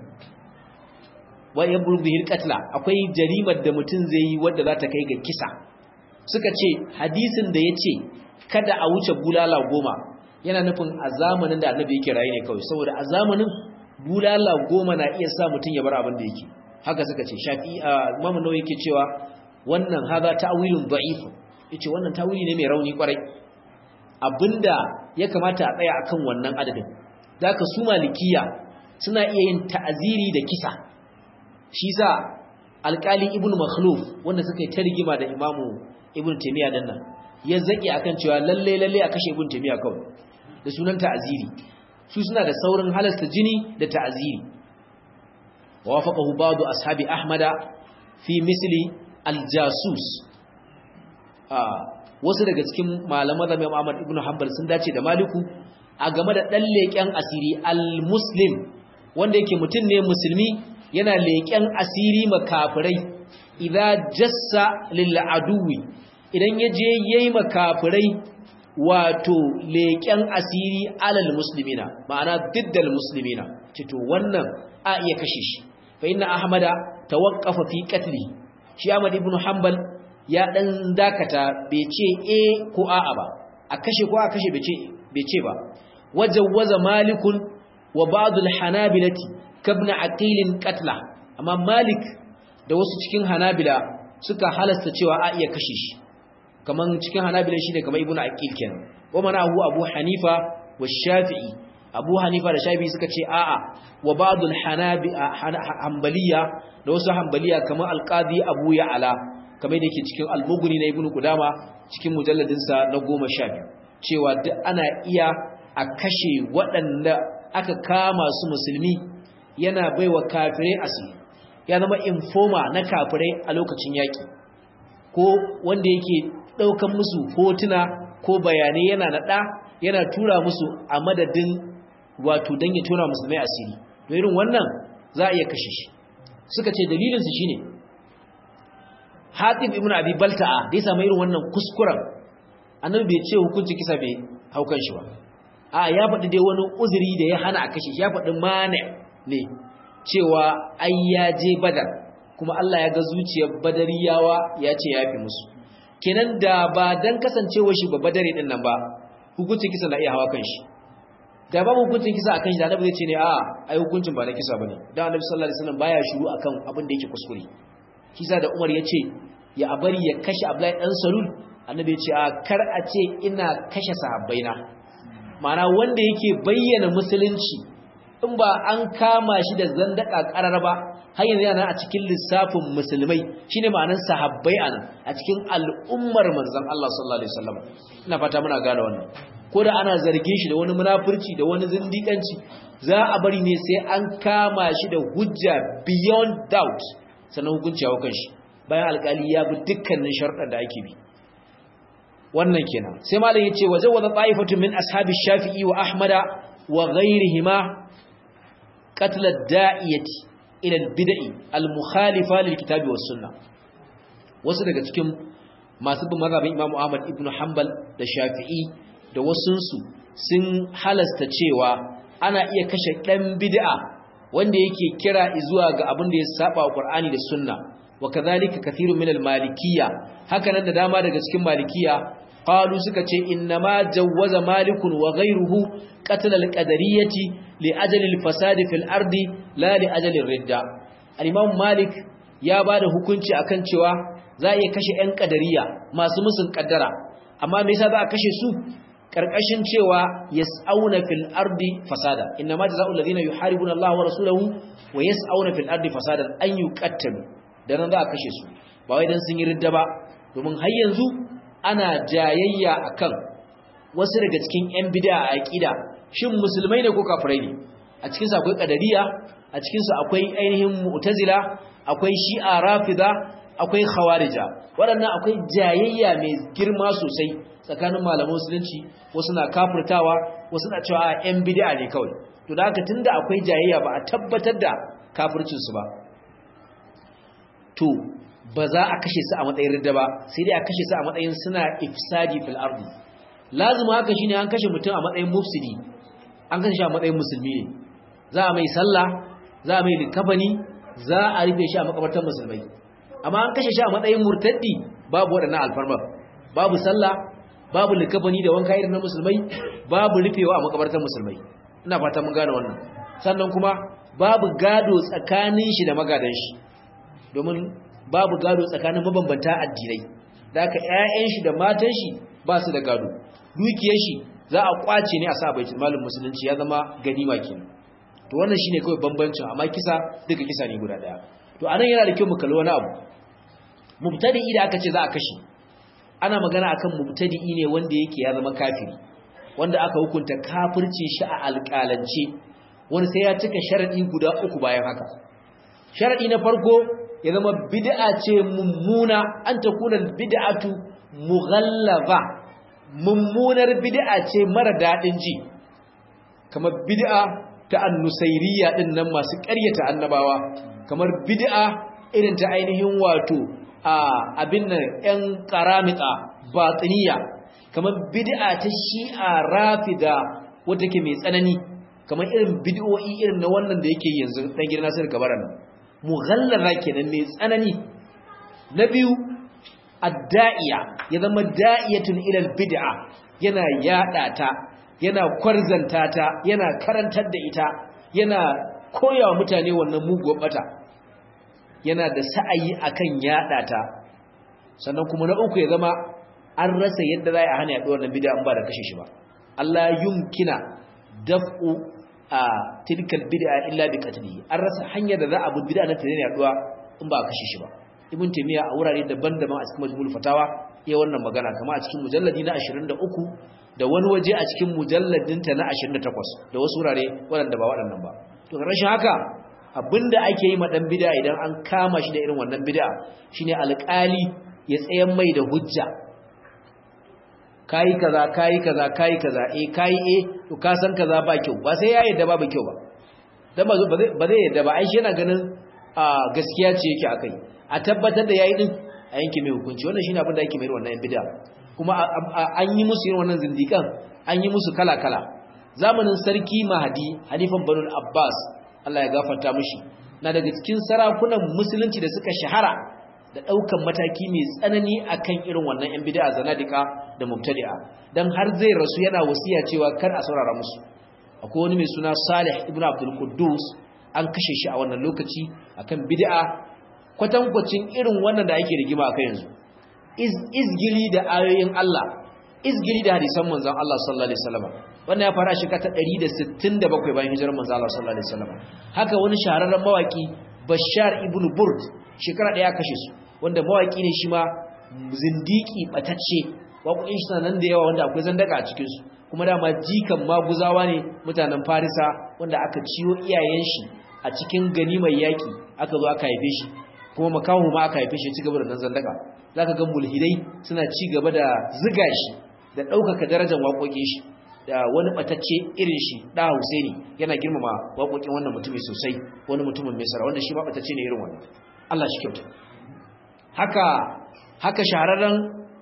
wa yablugu bihi al qatla akwai jarimar da mutun zai yi wanda za ta kai ga kisa suka ce hadisin da ya ce kada a wuce bulala goma yana nufin a zamanin da annabi yake rayu ne kawai saboda a zamanin bulala goma na iya sa mutum ya bar abin da yake haka suka ce shafi a imamu nawa yake cewa wannan haza ta'wilun da'if yace wannan ta'wili ne mai rauni kwarai abinda ya kamata a tsaya akan wannan adadin zaka su malikiya suna iya yin ta'aziri da kisa shi sa alƙali ibnu makhluf wanda suka yi ta rigima da imamu ibn taymiya dan nan ya zaki akan cewa lalle lalle a kashe ibn taymiya kawai da sunan ta'aziri su suna da saurin halasta jini da ta'aziri wafaqahu ba'du ashabi ahmada fi misli al-jasus wasu daga cikin malaman da Imam Ahmad ibn Hanbal sun dace da Maliku a game da dan leken asiri al-muslim wanda yake mutum ne musulmi yana leken asiri makafirai idza jassa lil aduwi idan yaje yayi makafirai wato leken asiri alal muslimina ma'ana diddal muslimina cito wannan a iya kashe shi fa inna ahmada tawaqqafa fi qatli shi ahmad ibn hanbal ya dan dakata bai ce eh ko a'a ba a kashe ko a kashe bai ce bai ce ba wajawwaza malikun wa ba'd al-hanabilati kabna aqilin qatla amma malik da wasu cikin hanabila suka halasta cewa a iya kashe shi kaman cikin hanabila shine kamar ibnu aqil kenan wa manahu abu hanifa wa shafi'i abu hanifa da shafi'i suka ce a'a wa ba'dul hanabi hanbaliya da wasu hanbaliya kamar alqadi abu ya'ala kamar da yake cikin al-mughni na ibnu qudama cikin mujalladin sa na 12 cewa duk ana iya a kashe waɗanda aka kama su musulmi yana baiwa kafirai asiri ya zama informa na kafirai a lokacin yaki ko wanda yake daukan musu hotuna ko bayanai yana nada yana tura musu a madadin wato dan ya tura musulmai asiri to irin wannan za a iya kashe shi suka ce dalilin su shine Hatib ibn Abi Balta'a da ya samu irin wannan kuskuren annabi bai ce hukunci kisa bai haukan shi ba a ya faɗi dai wani uzuri da ya hana a kashe shi ya faɗi mane ne cewa ai ya je badar kuma Allah ya ga zuciyar badariyawa ya ce ya fi musu kenan da ba dan kasancewa shi ba badari din nan ba hukuncin kisa na iya hawa kan shi da ba hukuncin kisa akan shi da annabi zai ce ne a ai hukuncin ba na kisa bane dan annabi sallallahu alaihi wasallam baya shiru akan abin da yake kuskure kisa da Umar ya ce ya bari ya kashe Abdullahi dan Salul annabi ya ce a kar a ce ina kashe sahabbaina ma'ana wanda yake bayyana musulunci in ba an kama shi da zandaka karar ba har yanzu yana a cikin lissafin musulmai shine ma'anar sahabbai anan a cikin al'ummar manzon Allah sallallahu alaihi wasallam ina fata muna gane wannan ko da ana zargin shi da wani munafurci da wani zindiƙanci za a bari ne sai an kama shi da hujja beyond doubt sannan hukunci ya kan shi bayan alƙali ya bi dukkanin sharuɗan da ake bi wannan kenan sai malam yace waje wa ta'ifatu min ashabi shafi'i wa ahmada wa ghayrihima qatl ad-da'iyati ila al-bid'i al-mukhalifa lil kitabi was sunnah wasu daga cikin masu bin mazhabin Imam Ahmad ibn Hanbal da Shafi'i da wasunsu sun halasta cewa ana iya kashe dan bid'a wanda yake kira zuwa ga abin da ya saba wa Qur'ani da Sunna wa kadhalika kathirun min al-malikiyya hakanan da dama daga cikin malikiyya qalu suka ce innama jawwaza malikun wa ghayruhu qatl al-qadariyyati li ajali al-fasad fil ardi la li ajali ar-ridda al-imam malik ya bada hukunci akan cewa za a iya kashe ƴan qadariya masu musun kaddara amma me yasa za a kashe su karkashin cewa yas'auna fil ardi fasada innama jazaa'ul ladina yuharibuna Allah wa rasulahu wa yas'auna fil ardi fasadan an yuqattalu dan za a kashe su ba wai dan sun yi ridda ba domin har yanzu ana jayayya akan wasu daga cikin ƴan bid'a a aqida shin musulmai ne ko kafirai ne a cikin su akwai qadariya a cikin su akwai ainihin mu'tazila akwai shi'a rafida akwai khawarija waɗannan akwai jayayya mai girma sosai tsakanin malaman musulunci wasu na kafirtawa wasu na cewa ƴan bid'a ne kawai to da haka tunda akwai jayayya ba a tabbatar da kafircin su ba to ba za a kashe su a matsayin ridda ba sai dai a kashe su a matsayin suna ifsadi fil ardi lazima haka shine an kashe mutum a matsayin mufsidi an kashe shi a matsayin musulmi ne za a mai sallah za a mai likafani za a rufe shi a makabartar musulmai amma an kashe shi a matsayin murtaddi babu waɗannan alfarma babu sallah babu likafani da wanka irin na musulmai babu rufewa a makabartar musulmai ina fata mun gane wannan sannan kuma babu gado tsakanin shi da magadan shi domin babu gado tsakanin mabambanta addinai da aka ƴaƴan shi da matan shi ba su da gado dukiyar shi za a kwace ne a sa baitul malin musulunci ya zama ganima kenan to wannan shine kawai bambancin amma kisa duka kisa ne guda daya to anan yana da kyau mu kalli wani abu mubtadi'i da aka ce za a kashe ana magana akan mubtadi'i ne wanda yake ya zama kafiri wanda aka hukunta kafirci shi a alƙalance wani sai ya cika sharadi guda uku bayan haka sharadi na farko ya zama bid'a ce mummuna an ta kuna bid'atu mughallaba mummunar bid'a ce mara dadin ji kamar bid'a ta annusairiyya din nan masu ƙaryata annabawa kamar bid'a irin ta ainihin wato a abin nan ƴan qaramita batiniya kamar bid'a ta shi'a rafida wanda ke mai tsanani kamar irin bid'o'i irin na wannan da yake yanzu dan gidan Nasir Kabaran mughallara kenan mai tsanani na biyu adda'iya ya zama da'iyatun ilal bid'a yana yada ta yana kwarzanta ta yana karantar da ita yana koyawa mutane wannan muguwar bata yana da sa'ayi akan yada ta sannan kuma na uku ya zama an rasa yadda za a hana yaduwar wannan bid'a in ba da kashe shi ba Allah yumkina daf'u a tilkal bid'a illa bi qatlihi an rasa hanyar da za a bi bid'a na tare yaduwa in ba a kashe shi ba ibn taymiya a wurare daban-daban a cikin majmu'ul fatawa ya wannan magana kama a cikin mujalladi na 23 da wani waje a cikin mujalladin ta na 28 da wasu wurare waɗanda ba waɗannan ba to rashin haka abinda ake yi ma dan bid'a idan an kama shi da irin wannan bid'a shine alƙali ya tsayan mai da hujja kayi kaza kayi kaza kayi kaza eh kayi eh to ka san kaza ba kyau ba sai ya yadda babu kyau ba dan ba ba zai yadda ba ai shi yana ganin a gaskiya ce yake akai a tabbatar da yayi din a yanke mai hukunci wannan shine abin da yake mai wannan bid'a kuma an yi musu irin wannan zindikan an yi musu kala kala zamanin sarki mahadi halifan banu abbas Allah ya gafarta mishi na daga cikin sarakunan musulunci da suka shahara da ɗaukan mataki mai tsanani akan irin wannan ‘yan bida zanadika da mubtadi'a don har zai rasu yana wasiya cewa kar a saurara musu akwai wani mai suna salih ibn abdul quddus an kashe shi a wannan lokaci akan bid'a kwatankwacin irin wannan da ake rigima akan yanzu izgili da ayoyin Allah izgili da hadisan manzon Allah sallallahu alaihi wasallam wannan ya fara shekara ta 167 bayan hijirar manzo Allah sallallahu alaihi wasallam haka wani shahararren mawaki Bashar ibn Burd shekara daya kashe su wanda mawaki ne shi ma zindiki batacce waƙoƙin shi nan da yawa wanda akwai zandaka a cikin su kuma dama jikan maguzawa ne mutanen Farisa wanda aka ciyo iyayen shi a cikin ganimar yaki aka zo aka haife shi kuma makahu ma aka haife shi ci gaba da nan zandaka zaka ga mulhidai suna ci gaba da ziga shi da ɗaukaka darajar waƙoƙin shi da wani batacce irin shi da Husaini yana girmama waƙoƙin wannan mutumi sosai wani mutumin Misra wanda shi ba batacce ne irin wannan Allah shi kyauta haka haka shahararren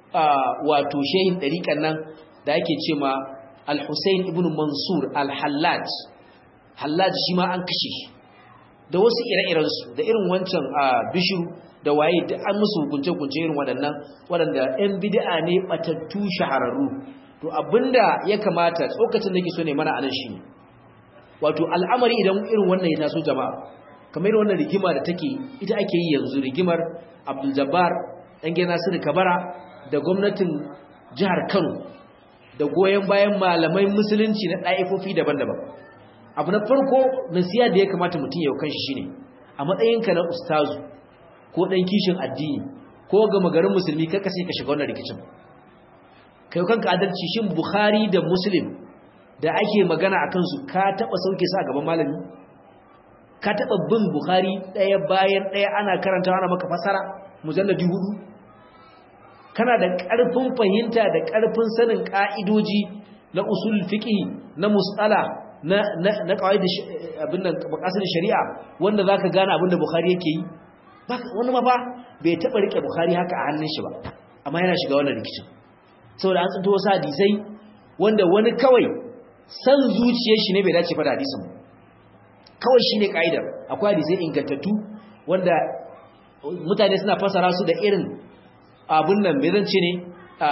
wato shehin dariƙan nan da ake ce ma Al-Husayn ibn Mansur Al-Hallaj Hallaj shi ma an kashe shi da wasu ire-iren su da irin wancan bishiru da waye da an musu hukunce-hukunce irin waɗannan waɗanda 'yan bid'a ne batattu shahararru to abinda ya kamata tsokacin da ke so ne mana anan shi wato al'amari idan irin wannan ya taso jama'a kamar wannan rigima da take ita ake yi yanzu rigimar Abdul Jabbar dan gina Nasir Kabara da gwamnatin jihar Kano da goyen bayan malamai musulunci na ɗaifofi daban-daban abu na farko nasiya da ya kamata mutum ya kanshi shine a matsayinka na ustazu ko dan kishin addini ko ga magarin musulmi kar ka sai ka shiga wannan rikicin kai kanka adalci shin bukhari da muslim da ake magana a kansu ka taba sauke su a gaban malami ka taba bin bukhari daya bayan daya ana karanta ana maka fasara mujalladi hudu kana da karfin fahimta da karfin sanin ka'idoji na usul fiqh na musala na na na qawaid abin nan maqasid shari'a wanda zaka gane abin da bukhari yake yi wani ma ba bai taba rike bukhari haka a hannun shi ba amma yana shiga wannan rikicin saboda an tsinto wasu hadisai wanda wani kawai san zuciyar shi ne bai dace fada hadisin kawai shine kaidar akwai hadisai ingantattu wanda mutane suna fasara su da irin abun nan bai zance ne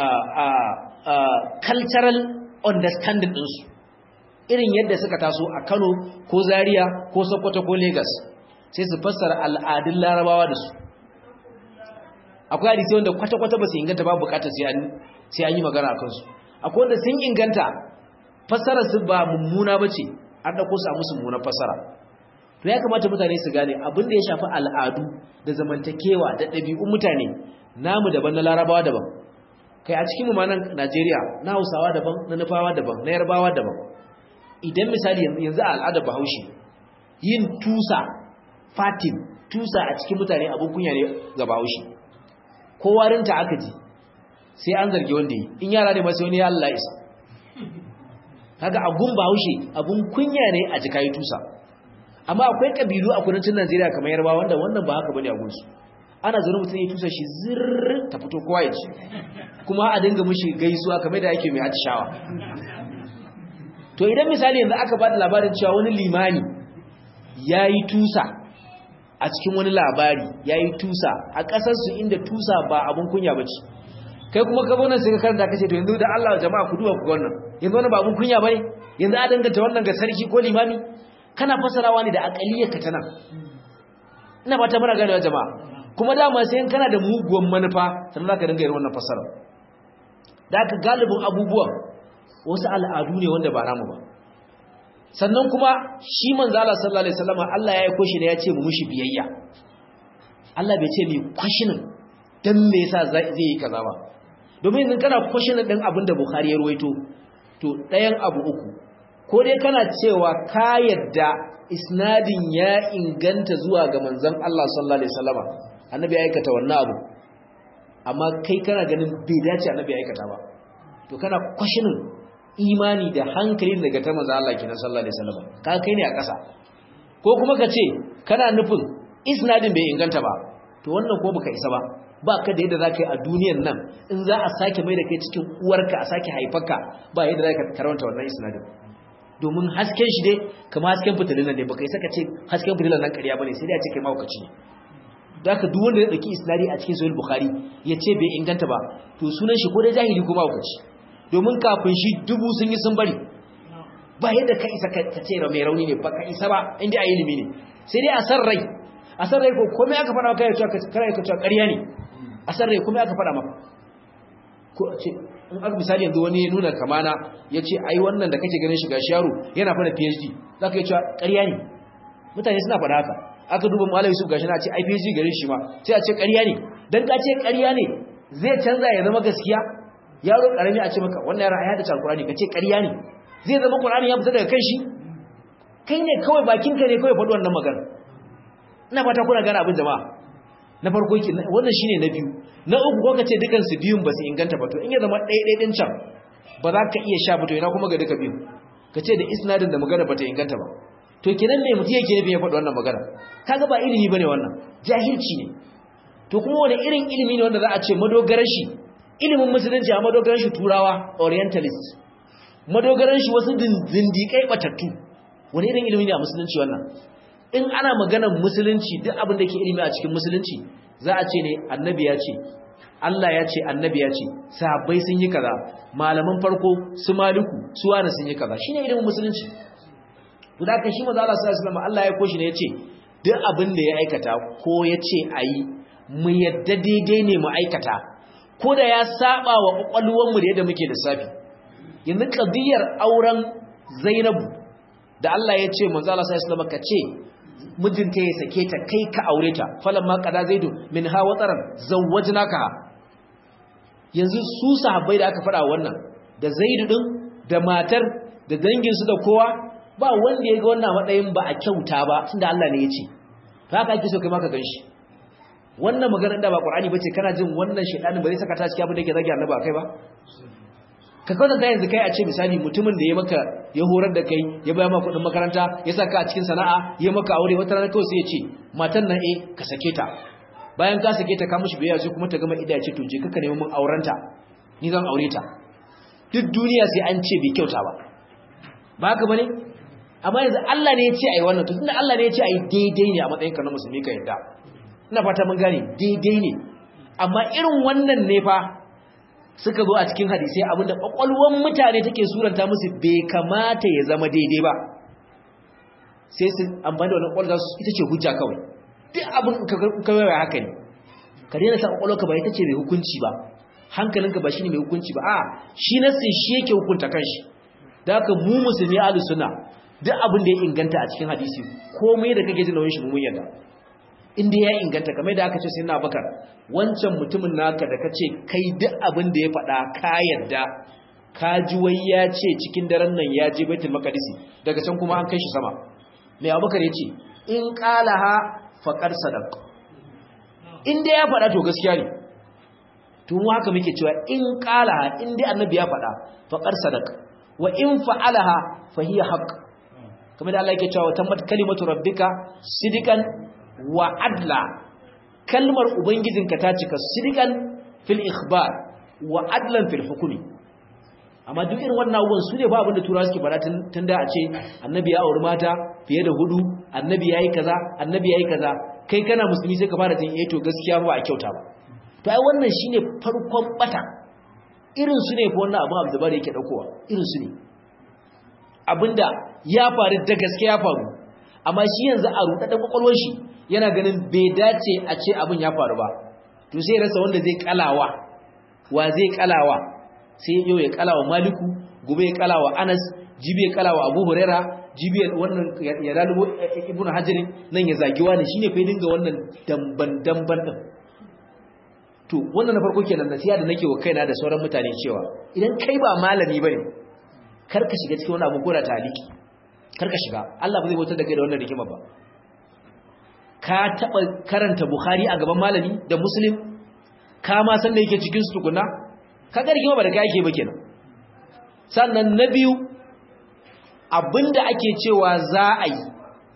cultural understanding ɗinsu irin yadda suka taso a Kano ko Zaria ko Sokoto ko Lagos sai su fassara al'adun Larabawa da su akwai hadisi wanda kwata-kwata ba su inganta ba bukatar sai an yi magana a kansu akwai wanda sun inganta fassara su ba mummuna ba ce an ɗauko su a musu mummunan fassara to ya kamata mutane su gane abin da ya shafi al'adu da zamantakewa da ɗabi'un mutane namu daban na larabawa daban kai a cikin mumanan najeriya na hausawa daban na nufawa daban na yarbawa daban idan misali yanzu a al'adar bahaushe yin tusa fatin tusa a cikin mutane abin kunya ne ga bahaushe ko warinta aka ji sai an zargi wanda yi in yara ne masu wani ya Allah isa kaga agun bahaushe abun kunya ne a jika yi tusa amma akwai kabilu a kudancin Najeriya kamar Yarbawa wanda wannan ba haka bane a gunsu ana zaune mutum ya tusa shi zirr ta fito kowa ya ci kuma a dinga mushi gaisuwa kamar da yake mai atishawa to idan misali yanzu aka bada labarin cewa wani limani yayi tusa a cikin wani labari yayi tusa a kasar su inda tusa ba abun kunya bace kai kuma ka zo nan sai ka karanta kace to yanzu da Allah jama'a ku duba ku wannan yanzu wannan ba abun kunya bane yanzu a danganta wannan ga sarki ko limami kana fasarawa ne da aqaliyarka ta nan ina ba ta muna ganewa jama'a kuma dama sai kana da muguwan manufa sannan zaka dinga yin wannan fasara da aka galibin abubuwan wasu al'adu ne wanda ba namu ba sannan kuma shi manzo Allah sallallahu alaihi wasallam Allah ya aiko shi ne ya ce mu mushi biyayya Allah bai ce ni kwashinin dan me yasa zai yi kaza ba domin idan kana kwashinin din abin da Bukhari ya ruwaito to ɗayan abu uku ko dai kana cewa ka yadda isnadin ya inganta zuwa ga manzon Allah sallallahu alaihi wasallam annabi ya aikata wannan abu amma kai kana ganin bai dace annabi ya aikata ba to kana kwashinin imani da hankali daga ta manzon Allah kenan sallallahu alaihi wasallam ka kai ne a ƙasa ko kuma ka ce kana nufin isnadin bai inganta ba to wannan ko baka isa ba ba ka da yadda za ka yi a duniyan nan in za a sake mai da kai cikin uwarka a sake haifarka ba yadda za ka karanta wannan isnadin domin hasken shi dai kama hasken fitilin nan ne baka yi saka ce hasken fitilin nan ƙarya bane sai dai a ce kai mawukaci ne da haka duk wanda ya dauki isnadi a cikin sahih bukhari ya ce bai inganta ba to sunan shi ko dai jahili ko mawukaci domin kafin shi dubu sun yi sun bari ba yadda ka isa ka ce mai rauni ne ba ka isa ba inda a ilimi ne sai dai a san rai a san rai ko komai aka faɗa maka ya ce kare ka cewa ƙarya ne a san rai komai aka faɗa maka ko a ce in aka misali yanzu wani ya nuna kamana ya ce ai wannan da kake ganin shiga yaro yana fara phd za ka yi cewa ƙarya ne mutane suna faɗa haka aka duba malam yusuf gashi na ce ai phd garin shi ma sai a ce ƙarya ne dan ka ce ƙarya ne zai canza ya zama gaskiya yaro karami a ce maka wannan yaron ayata alqur'ani ka ce ƙarya ne zai zama qur'ani ya fita daga kan shi kai ne kawai bakinka ne kawai faɗi wannan magana ina fata kuna gane abin jama'a na farko ki wannan shine na biyu na uku ko kace dukan su biyun ba su inganta ba to in ya zama ɗaya ɗaya din can ba za ka iya sha ba to ina kuma ga duka biyun kace da isnadin da magana bata inganta ba to kenan me mutum yake nufi ya faɗi wannan magana kaga ba ilimi bane wannan jahilci ne to kuma wani irin ilimi ne wanda za a ce madogaran shi ilimin musulunci a madogaran shi turawa orientalist madogaran shi wasu zindikai batattu wani irin ilimi ne a musulunci wannan in ana maganar musulunci duk abin da ke ilimi a cikin musulunci za a ce ne annabi ya ce Allah ya ce annabi ya ce sahabbai sun yi kaza malaman farko su maliku su wani sun yi kaza shine ilimin musulunci to da kan shi manzo Allah sallallahu alaihi wasallam Allah ya koshi ne ya ce duk abin da ya aikata ko ya ce ayi mu yadda daidai ne mu aikata ko da ya saba wa kwakwalwar mu da yadda muke lissafi yanzu qadiyar auren Zainabu da Allah ya ce manzo Allah sallallahu alaihi wasallam ka ce mijinta ya sake ta kai ka aure ta falamma qada zaidu min ha wataran zawwajnaka yanzu su sahabbai da aka fada wannan da zaidu din da matar da dangin su da kowa ba wanda ya ga wannan matsayin ba a kyauta ba tunda Allah ne ya ce haka ake so kai ma ka ganshi wannan maganar da ba Qur'ani bace kana jin wannan shedanin ba zai saka ta cikin abin da yake zagi annabi akai ba ka kawo da yanzu kai a ce misali mutumin da ya maka ya horar da kai ya baya maka kudin makaranta ya saka a cikin sana'a ya maka aure wata rana kawai sai ya ce matan nan eh ka sake ta bayan ka sake ta ka mishi biyayya sai kuma ta gama ida ce to je ka nemi mun aurenta ni zan aure ta duk duniya sai an ce bai kyauta ba ba haka bane amma yanzu Allah ne ya ce ai wannan to tunda Allah ne ya ce ai daidai ne a matsayin ka na musulmi ka yadda ina fata mun gane daidai ne amma irin wannan ne fa suka zo a cikin hadisai abinda kwakwalwan mutane take suranta musu bai kamata ya zama daidai ba sai su amfani da wannan kwakwalwa su ita ce hujja kawai duk abin kawai haka ne ka daina sa kwakwalwarka ba ita ce mai hukunci ba hankalinka ba shine mai hukunci ba a shi nassin shi yake hukunta kanshi da haka mu musulmi ahlus sunna duk abin da ya inganta a cikin hadisi komai da kake jin nauyin shi mun yarda inda ya inganta kamar da aka ce sai na bakar wancan mutumin naka da ka ce kai duk abin da ya faɗa ka yadda ka ji wai ya ce cikin daren nan ya je baitul maqdisi daga can kuma an kai shi sama mai abubakar ya ce in qalaha faqad sadaq in da ya faɗa to gaskiya ne to mu haka muke cewa in qalaha in dai annabi ya faɗa faqad sadaq wa in fa'alaha fa hiya haqq kamar da Allah yake cewa tammat kalimatu rabbika sidikan wa adla kalmar ubangijinka ta cika sidikan fil ikhbar wa adlan fil hukmi amma duk irin wannan abubuwan su ne ba abinda turawa suke fara tun da a ce annabi ya auri mata fiye da hudu annabi yayi kaza annabi yayi kaza kai kana musulmi sai ka fara jin eh to gaskiya ba a kyauta ba to ai wannan shine farkon bata irin su ne ko wannan abu Abdul Bari yake daukowa irin su ne abinda ya faru da gaskiya ya faru amma shi yanzu a rudaden kwakwalwar shi yana ganin bai dace a ce abin ya faru ba to sai rasa wanda zai kalawa wa zai kalawa sai yau ya kalawa maliku gobe ya kalawa anas jibi ya kalawa abu huraira jibi wannan ya lalubo ibnu hajarin nan ya zagi wani shine fa dinga wannan damban damban din to wannan na farko kenan nasiha da nake wa kaina da sauran mutane cewa idan kai ba malami bane kar ka shiga cikin wani abu ko da taliki kar ka shiga Allah ba zai bautar da kai da wannan rigima ba ka taba karanta bukhari a gaban malami da muslim ka ma san da yake cikin su tukuna ka ga rigima ba da kai yake ba kenan sannan na biyu abinda ake cewa za a yi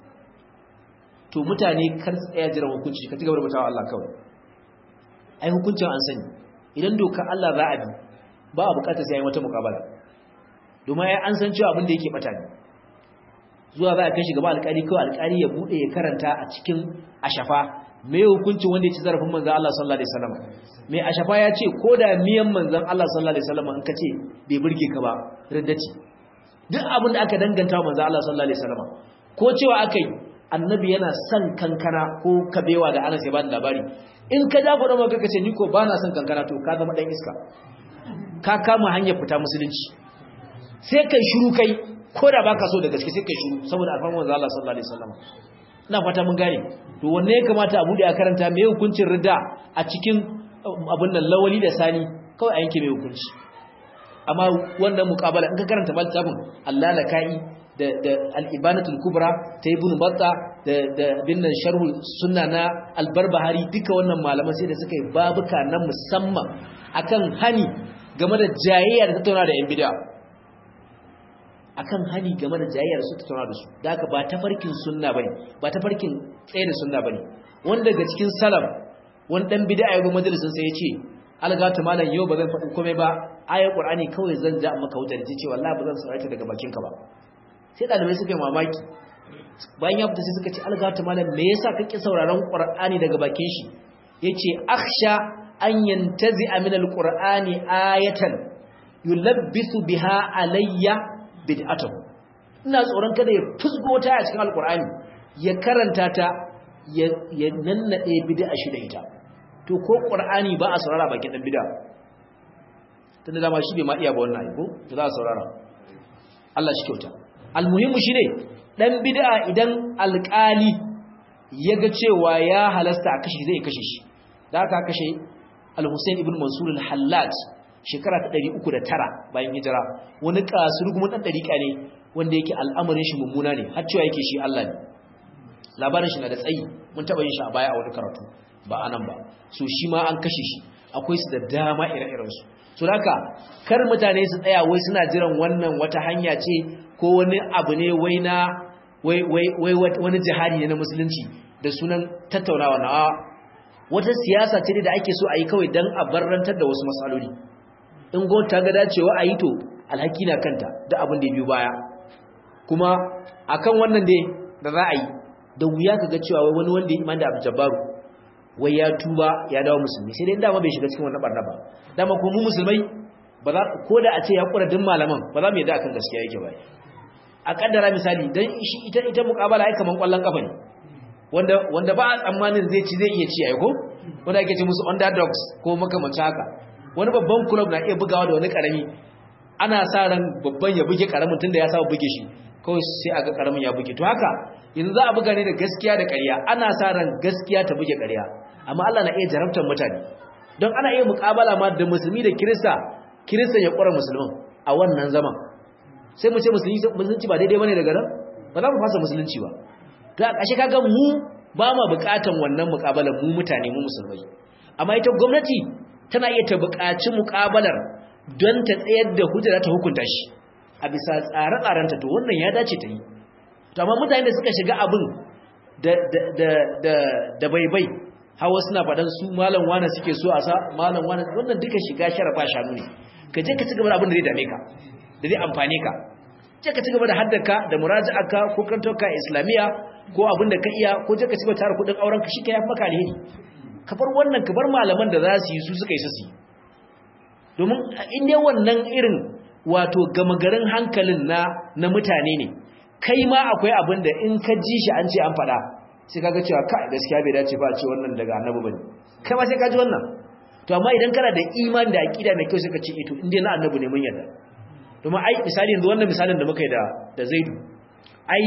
to mutane kar tsaya jira hukunci ka cigaba da mutawa Allah kawai ai hukuncin an sani idan doka Allah za a bi ba a bukatar sai ai wata mukabala domin ai an san cewa abin da yake bata ne zuwa za a kai shi gaba alƙali kawai alƙali ya bude ya karanta a cikin ashafa mai hukuncin wanda ya ci zarafin manzon Allah sallallahu alaihi wasallam mai ashafa ya ce ko da miyan manzon Allah sallallahu alaihi wasallam in ka ce bai burge ka ba riddaci duk abin da aka danganta wa manzon Allah sallallahu alaihi wasallam ko cewa akai annabi yana son kankana ko kabewa da Anas ya ba da labari in ka ja gwada maka kace ni ko ba na son kankana to ka zama dan iska ka kama hanyar fita musulunci sai kai shiru kai ko da baka so da gaske sai kai shiru saboda alfarman manzo Allah sallallahu alaihi wasallam ina fata mun gane to wanne ya kamata a bude a karanta me hukuncin ridda a cikin abin nan lawali da sani kawai a yanke mai hukunci amma wannan muqabala in ka karanta littafin Allah lakai da da al-ibanatul kubra ta ibn batta da da binnan sharh sunna na al-barbahari duka wannan malaman sai da suka yi babuka na musamman akan hani game da jayayya da tattauna da yan bid'a akan hani game da jayayya da su tattauna da su da haka ba tafarkin sunna bane ba tafarkin tsaye da sunna bane wanda daga cikin salaf wani dan bid'a ya zo majalisin sai ya ce algata malam yau ba zan faɗi komai ba ayar qur'ani kawai zan ja maka wutar ji ce wallahi ba zan saurare daga bakinka ba sai dalibai suka yi mamaki bayan ya fita sai suka ce algata malam me yasa kake sauraron qur'ani daga bakin shi yace akhsha an yantazi min alqur'ani ayatan yulabbisu biha alayya bid'atuhu ina tsoron kada ya fusgo ta a cikin alqur'ani ya karanta ta ya nannade bid'a shi da ita to ko qur'ani ba a saurara bakin dan bid'a tunda dama shi bai ma iya ba wannan ko to za a saurara Allah shi kyauta almuhimmu shine dan bid'a idan alƙali yaga cewa ya halasta a kashe zai kashe shi da aka kashe al-Husayn ibn Mansur al-Hallaj shekara ta 309 bayan hijira wani kasurgumin dan dariƙa ne wanda yake al'amarin shi mummuna ne har cewa yake shi Allah ne labarin shi na da tsayi mun taba yin shi a baya a wani karatu ba anan ba so shi ma an kashe shi akwai su da dama ire-iren su so haka kar mutane su tsaya wai suna jiran wannan wata hanya ce ko wani abu ne wai na wai wai wai wani jihadi ne na musulunci da sunan tattaunawa na wata siyasa ce da ake so a yi kawai dan a barrantar da wasu matsaloli in gwamnati ta ga dacewa a yi to alhaki na kanta da abin da ya biyu baya kuma akan wannan dai da za a yi da wuya ka ga cewa wai wani wanda ya iman da abu jabbaru wai ya tuba ya dawo musulmi sai dai dama bai shiga cikin wannan barna ba dama ko mu musulmai ba za ko da a ce ya kura din malaman ba za mu yadda akan gaskiya yake ba a kaddara misali dan shi ita ita muqabala ai kaman kwallon kafa ne wanda wanda ba a tsammanin zai ci zai iya ci ai ko wanda ake ce musu underdogs ko makamancin haka wani babban club na iya bugawa da wani karami ana sa ran babban ya buge karamin tunda ya saba buge shi kawai sai aga karamin ya buge to haka yanzu za a buga ne da gaskiya da ƙarya ana sa ran gaskiya ta buge ƙarya amma Allah na iya jarabtar mutane don ana iya muƙabala ma da musulmi da kirista kirista ya ƙwara musulmin a wannan zaman sai mu ce musulunci ba daidai bane daga nan ba za mu fasa musulunci ba to a ƙashe kaga mu ba ma buƙatan wannan muƙabalar mu mutane mu musulmai amma ita gwamnati tana iya ta buƙaci muƙabalar don ta tsayar da hujja ta hukunta shi a bisa tsare-tsarenta to wannan ya dace ta yi to amma mutane da suka shiga abin da da da da baibai hawa suna faɗan su malam wani suke so a sa malam wani wannan duka shiga sharafa shanu ne ka je ka ci gaba da abin da zai dame ka da zai amfane ka je ka ci gaba da haddaka da muraji'aka ko kantoka islamiya ko abin da ka iya ko je ka ci gaba tare kudin auren ka shi ka yafi maka alheri ka bar wannan ka bar malaman da za su yi su suka yi su domin in dai wannan irin wato gama garin hankalin na na mutane ne kai ma akwai abin da in ka ji shi an ce an faɗa sai kaga cewa kai gaskiya bai dace ba a ce wannan daga annabi bane kai ma sai ka ji wannan to amma idan kana da imani da aqida mai kyau sai ka ce ito inda na annabi ne mun yarda domin ai misali yanzu wannan misalin da muka yi da da Zaidu ai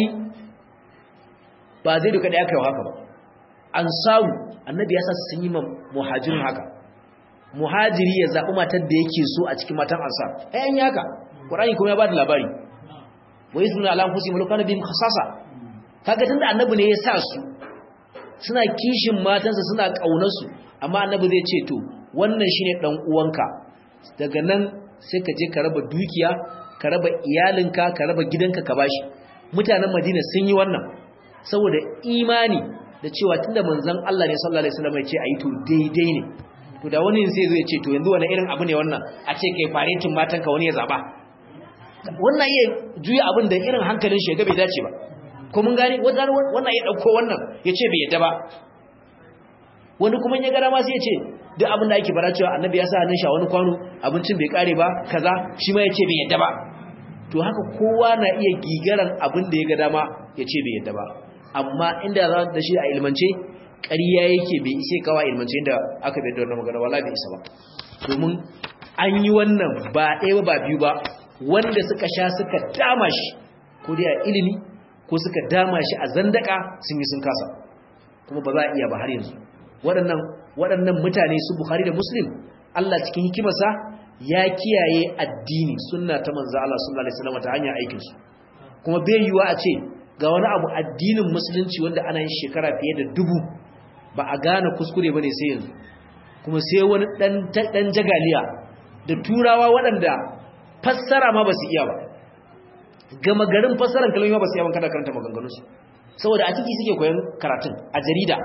ba Zaidu kada ya kai haka ba ansaru annabi ya sa sun yi muhajirin haka muhajiri ya zaɓi matar da yake so a cikin matan ansar ai an yi haka qur'ani kuma ya ba da labari wa yusminu ala anfusihim law kana bihim khasasa kaga tunda annabi ne ya sa su suna kishin matansa suna kaunar su amma annabi zai ce to wannan shine dan uwanka daga nan sai ka je ka raba dukiya ka raba iyalinka ka raba gidanka ka bashi mutanen Madina sun yi wannan saboda imani da cewa tunda manzon Allah ne sallallahu alaihi wasallam ya ce ayi to daidai ne to da wani sai zai ce to yanzu wani irin abu ne wannan a ce kai faretin matanka wani ya zaba wannan iya juya abin da irin hankalin shi ga bai dace ba ko mun gane wannan ya dauko wannan ya ce bai yadda ba wani kuma ya gara ma sai ya ce duk abin da ake fara cewa annabi ya sa hannun shi a wani kwano abincin bai kare ba kaza shi ma ya ce bai yadda ba to haka kowa na iya gigaran abin da ya ga dama ya ce bai yadda ba amma inda za da shi a ilmance ƙarya yake bai isa kawa ilmance inda aka bai da wannan magana wala bai isa ba domin an yi wannan ba ɗaya ba biyu ba wanda suka sha suka dama shi ko dai a ilimi ko suka dama shi a zandaka sun yi sun kasa kuma ba za a iya ba har yanzu waɗannan waɗannan mutane su Bukhari da Muslim Allah cikin hikimarsa ya kiyaye addini sunna ta manzo Allah sallallahu alaihi wasallam ta hanyar aikin su kuma bai yiwa a ce ga wani abu addinin musulunci wanda ana yin shekara fiye da dubu ba a gane kuskure bane sai yanzu kuma sai wani dan dan jagaliya da turawa waɗanda fassara ma ba su iya ba gama garin fassaran kalmomi ba su iya ban kada karanta maganganunsu saboda a ciki suke koyon karatun a jarida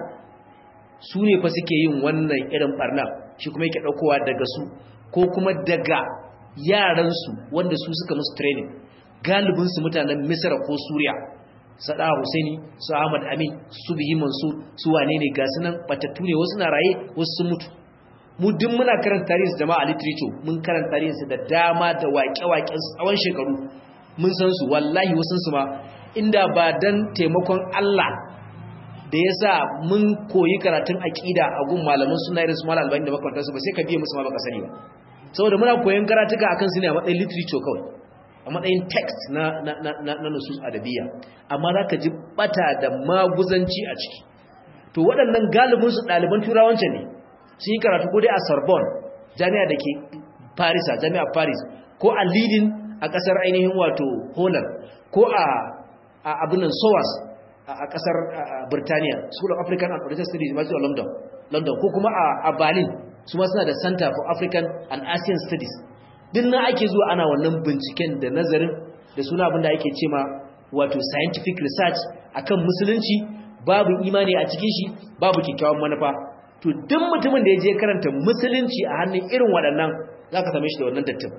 su ne fa suke yin wannan irin barna shi kuma yake ɗaukowa daga su ko kuma daga yaransu wanda su suka musu training galibinsu mutanen misra ko suriya sada husaini su ahmad amin su bihi mansur su wane ne ga sunan batattu ne wasu na raye wasu sun mutu mu duk muna karanta tarihinsu jama'a literature mun karanta tarihinsu da dama da waƙe-waƙen tsawon shekaru mun san su wallahi wasu su ma inda ba dan taimakon Allah da yasa mun koyi karatun aqida a gun malaman sunna irin su malam albani da makarantar su ba sai ka biye musu ma baka sani ba saboda muna koyon karatuka akan su ne a matsayin literature kawai a matsayin text na na na na nusus adabiyya amma zaka ji bata da maguzanci a ciki to waɗannan galibin su ɗaliban turawance ne sun yi karatu ko dai a Sorbonne jami'a da ke Paris a jami'a Paris ko a Leiden a ƙasar ainihin wato Holland ko a abinan SOAS a ƙasar Birtaniya School of African and Oriental Studies University of London London ko kuma a Berlin su ma suna da Center for African and Asian Studies din nan ake zuwa ana wannan binciken da nazarin da suna abin da ake cema wato scientific research akan musulunci babu imani a cikin shi babu kyakkyawan manufa to duk mutumin da ya je karanta musulunci a hannun irin waɗannan za ka same shi da wannan dattin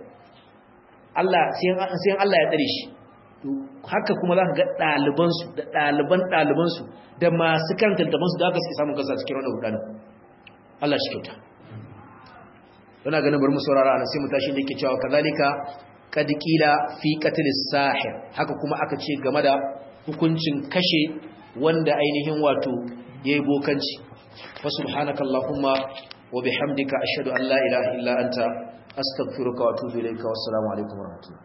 Allah sai Allah ya tsare shi haka kuma za ka ga ɗalibansu da ɗaliban ɗalibansu da masu karanta littafansu da aka suke samun kasa cikin wannan hudanin Allah shi kyauta yana ganin bari mu saurara ana sai mu tashi da yake cewa kazalika kad qila fi qatl sahir haka kuma aka ce game da hukuncin kashe wanda ainihin wato yayi bokanci fa subhanakallahumma wa bihamdika ashhadu an la ilaha illa anta astaghfiruka wa atubu ilayka wassalamu alaikum wa rahmatullahi